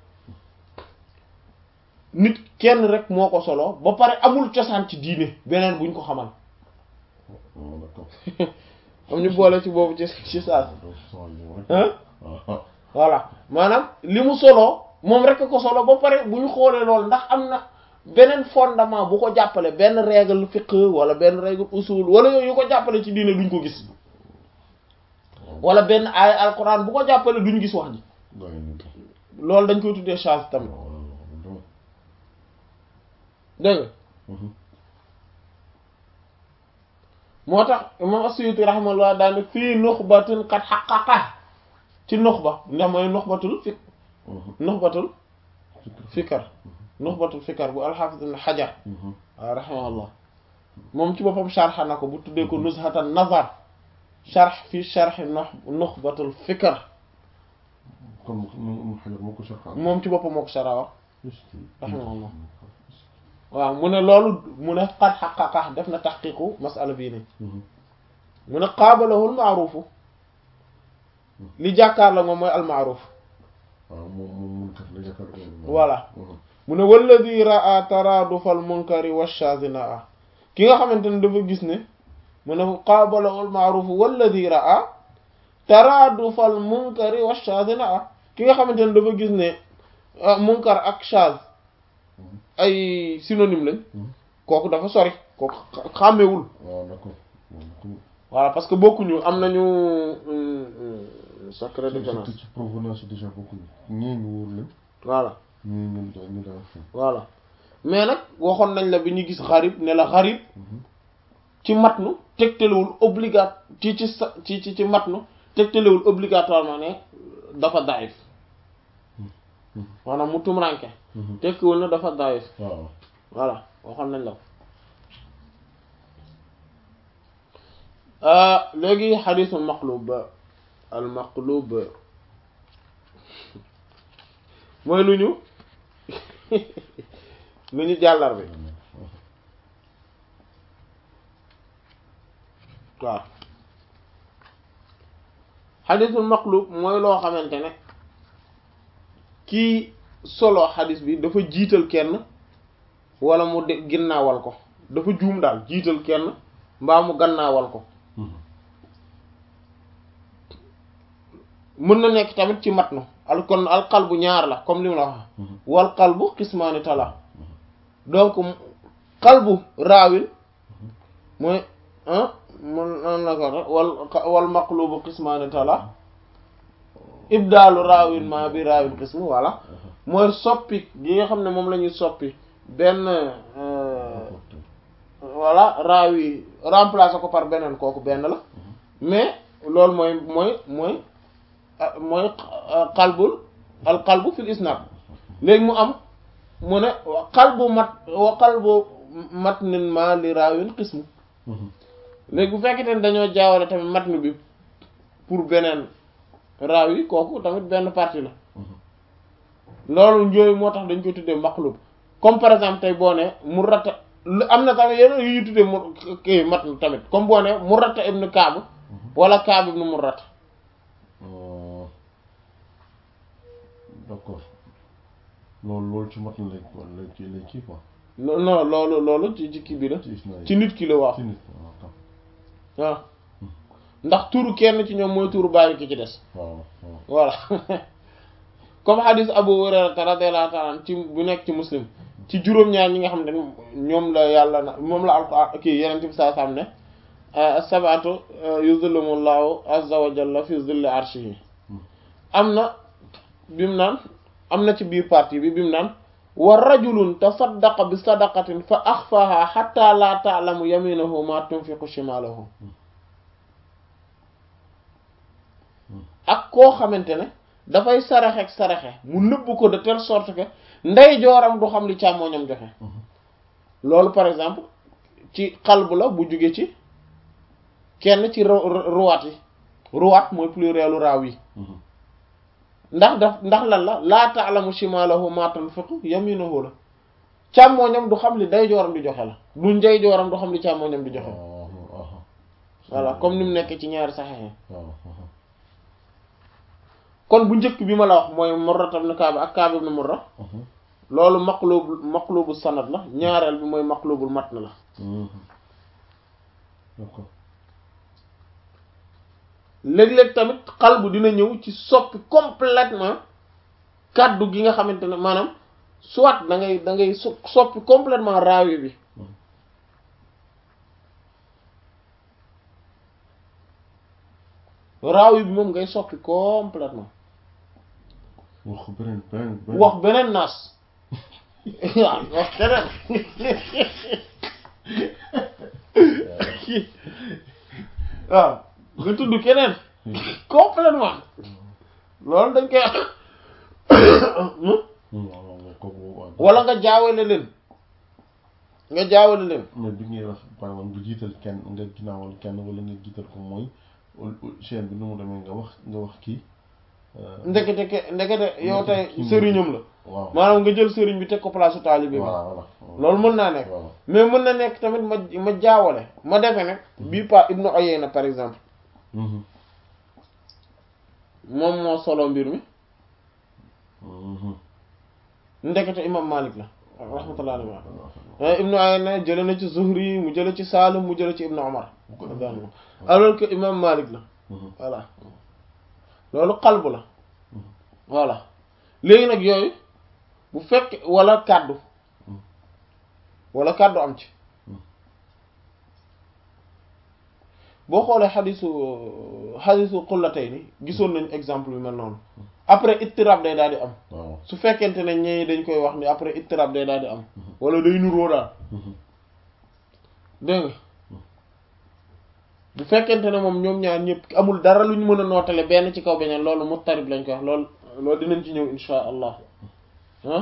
nit kenn rek moo ko solo ba pare amul cosaan ci diine beneen buñ ko xamal oh, d'accord am ñu boole ci boobu ci ci shaz donc sans yow rek hein ah voilà maanaam li mu solo moom rek a ko solo ba pare bu ñu xoolee loolu ndax am na beneen fondement bu ko jàppale benn règle fiqh wala benn règle usul wala yooyu yu ko jàppale ci diine duñ ko gis wala benn aaya alquran bu ko jàppale duñ gis wax ji gaa yi nii loolu dañ koy tuddee shaz tamit waaw dégg nga Mhm. moo tax imam as-Suyuti rahimahullah daane fii nuxbatin qad xaqaqa ci nuxba ndax mooy nuxbatul fi Mhm. nuxbatul Fikr. fikar nuxbatul fikar bu alxaafis ibn xajar Mhm. waaw rahimahullah moom ci boppam sharxa na ko bu tuddee ko nuzhatan nazar sharx fi sharxi nuxbatul fikar kon mu mu mu xajar moo ko sharxaan. moom ci boppam moo ko shara wax Est-ce que- rahimahullah waaw mu ne loolu mu ne qad xaqaqa def na taxqiqu masala bii nii Mhm. mu ne qaabalahul maaruufu li jàkkaar la moom mooy almaaruf waaw moom moom munkar la yaakaar naa. Voilà. Mhm. mu ne walladi raa taraadufal munkari washazina ki nga xamante ne dafa gis ne mu ne qaabalahul maarufu walladi raa taraadufal munkari washazina ki nga xamante ne dafa gis ne ah, munkar ak shaz ay synonyme lañ Mhm. kooku dafa sori kooku xa- xàmmewul waaw d'accord. Moom ku- voilà parce que bokkuñu am nañu euh, euh, sacré différence surtout ci provenance déjà bokkuñu ñee ñu wóor leen voilà ñii ñu da ñu daan fi. voilà mais nag waxoon nañ la bi ñu gis xarib ne la xarib Mhm. ci matnu tegtalewul obligat ci ci sa ci ci ci matnu tegtalewul obligatoirement ne dafa daif maanaam mu tumranke tekkiwul ne dafa daif waaw voilà waxoon nañ la ko léegi xadisul maqlub al maqlub mooy lu ñu lu ñu jàllar bi waaw xadisul maqlub mooy loo xamante ne kii solo xadis bi dafa jiital kenn wala mu de ginnaawal ko dafa juum daal jiital kenn mbaa mu gannaawal ko mën na nekk tamit ci matnu al kon al qalbu ñaar la comme li mu la wax wal qalbu qismaani tala donc qalbu raawin mooy ah mun nan la ko wal wal maqlubu qismaani tala ibdaalu raawin ma bi raawin qismu voilà mooy soppi gi nga xam ne moom la ñuy soppi benn voilà raawi remplacer ko par beneen kooku benn la mais loolu mooy mooy mooy mooy qalbul al qalbu fil isnad léegi mu am mu ne qalbu mat wa qalbu matnin ma li raawin qismu léegi bu fekkente ne dañoo jaawale tamit matn bi pour beneen raaw yi kooku tamit benn partie la loolu yooyu moo tax dañ koy tuddee maqlub comme par exemple tey boo ne Murrata am na tamit yeneen yu ñu tuddee mu kii matn tamit comme boo ne Murrata ibn Kaab wala Kaab ibn Murrata d'accord loolu loolu ci matn lay lay kii lay kii quoi non loolu loolu ci ci kii bi la ci isnaad ci nit ki la waaw ci nit waaw tam waaw ndax turu kenn ci ñoom mooy turu bàyyi ki ci des waaw waaw voilà comme hadis Abu Hurayra radiyallahu ta'ala anhu ci bu nekk ci muslim ci juróom-ñaar ñi nga xam ne ñoom la yàlla na moom la alquran kii yeneen bi saa sam ne sab'atu yuzillumullahu azza wa jalla fi zilli arshihi am na bimu naan am na ci biir partie bi bimu naan wa rajulun tasaddaqa bi sadaqatin fa axfaha hatta la ta'lamu yaminahu ma tunfiqu shimaluhu ak koo xamante ne dafay saraxe ak saraxe mu nëbb ko de telle sorte que ndey jooram du xam li càmmooñam joxe loolu par exemple ci xalbu la bu jóge ci kenn ci ruwaat yi ruwaat mooy plurielu raaw yi ndax daf ndax lan la laa ta'lamu shimalahu ma tunfiqu yaminuhu la càmmooñam du xam li ndey jooram di joxe la du ndey jooram du xam li càmmooñam di joxe voilà comme ni mu nekk ci ñaari saxexe kon bu njëkk bi ma la wax mooy Murra ibn Kaab ak Kaab ibn Murra loolu maqlubu maqlubu sanad la ñaareel bi mooy maqlubul matn la d'accord léeg-léeg tamit qalbu dina ñëw ci soppi complètement kàddu gi nga xamante ne maanaam soit da ngay da ngay soppi complètement raawi bi raawi bi moom ngay soppi complètement wax beneen beneen beneen wax beneen naas waaw wax keneen waaw nga tudd keneen complètement loolu dañ koy wala nga jaawale leen nga jaawale leen mais bi ngay wax par exemple nga jiital kenn nga ginnaawal kenn wala nga jiital ko mooy chaîne bi nu mu demee nga wax nga wax kii ndekete ke ndekete yow tey sëriñam la waaw maanaam nga jël sëriñ bi teg ko place su taalibe bi voilà voilà loolu mën naa nekk waaw mais mën na nekk tamit ma ma jaawale ma defe ne bii pa Ibnu Uyayna par exemple Mhm. moom moo solo mbir mi Mhm. ndekete imam Malik la rahmatullah alayhi Ibnu Uyayna jële na ci Zuhri mu jële ci Salim mu jële ci Ibnu Umar alors que imam Malik la Mhm. voilà loolu xalbu la voilà léegi nag yooyu bu fekk wala kàddu wala kàddu am ci boo xoolee xadisu xadisu xullatay ni gisoon nañ exemple yu mel noonu après ittirab day daal di am waaw su fekkente ne ñee dañ koy wax ni après ittirab day daal di am wala day nuroo daal Mhm. dégg nga bu fekkente ne moom ñoom ñaar ñëpp amul dara lu ñu mën a nootale benn ci kaw beneen loolu muttarib lañ koy wax loolu loolu dinañ ci ñëw insha allah ah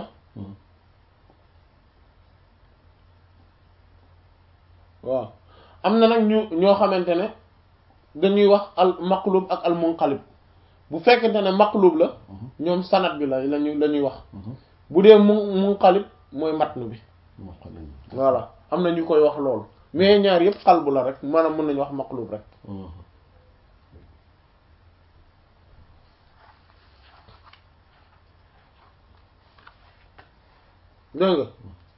waaw am na nag ñu ñoo xamante ne dañuy wax al maqlub ak al munqalib bu fekkente ne maqlub la ñoom sanad bi la lañu la ñuy wax bu dee mu munqalib mooy matn bi voilà am na ñu koy wax loolu mais ñaar yëpp qalbu la rek maanaam mën nañu wax maqlub rek dégg nga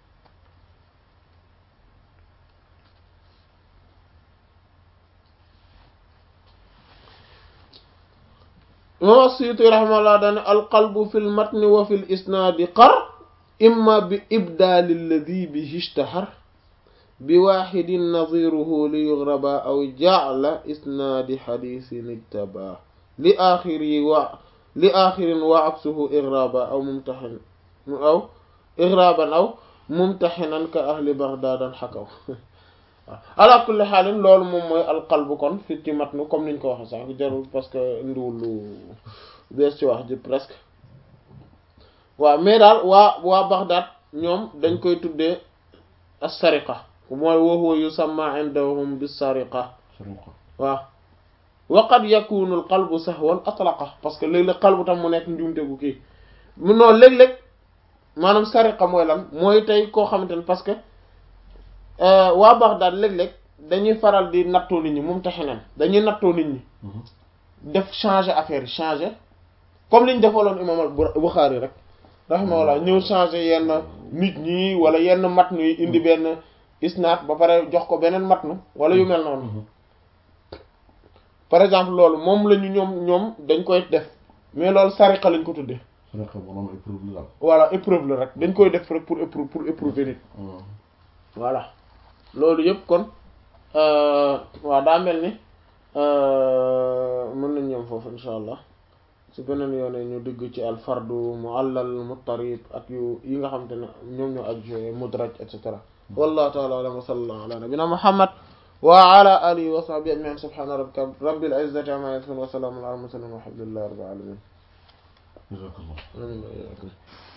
imam As-Suyuti rahimahullah dane alqalbu fi lmatni wa fi l isnaadi qar imma bi ibdaali alladi bihi ishtahar bi waxidin nadiruhu li yugraba aw jacla isnaadi xadisin ijtaba li axiri wa li axirin wa aksuhu igraba aw mumtaxin aw igraban aw mumtaxinan ka ahli bagdadan xakaw ala kulli xaalin loolu moom mooy alqalbu kon fi ci matnu comme niñ ko waxe sànq jarul parce que ndiwul lu bees ci wax ji presque waaw mais daal waa waa Baghdad ñoom dañ koy tuddee as-sariqa mooy wa huwa yusamma indahum bis-sariqa waaw wa qad yakunu al-qalbu sahwan atlaqa parce que léeg-léeg qalbu tam mu nekk njuumte gu kii mu noonu léeg-léeg maanaam sariqa mooy lan mooy tey koo xamante ne parce que waa Baghdad léeg-léeg dañuy faral di nattoo nit ñi moom taxe nan dañuy nattoo nit ñi def changer affaire yi changer comme liñ defaloon imam al-Bukhari rek rahimahullah ñëw changer yenn nit ñi wala yenn matnu yi indi benn isnaad ba pare jox ko beneen matnu wala yu mel noonu par exemple loolu moom la ñu ñoom ñoom dañ koy def mais loolu sariqa lañ ko tuddee voilà épreuve la rek dañ koy def rek pour éprouver pour éprouver nit voilà loolu yëpp kon waaw daa mel ni mën nañ ñoom foofu insha allah su beneen yoone ñu dugg ci al fardu muallal muttarib ak yu yi nga xam te ne ñoom ñoo aj mudraj et cetera wallahu ta'ala a'lam wa sallallahu ala nabina muhammad wa ala alihi wa sahbihi ajma'in subhana rabbika rabbil izzati amma yasifun wa salamun ala al mursalin walhamdulillahi rabbil alamin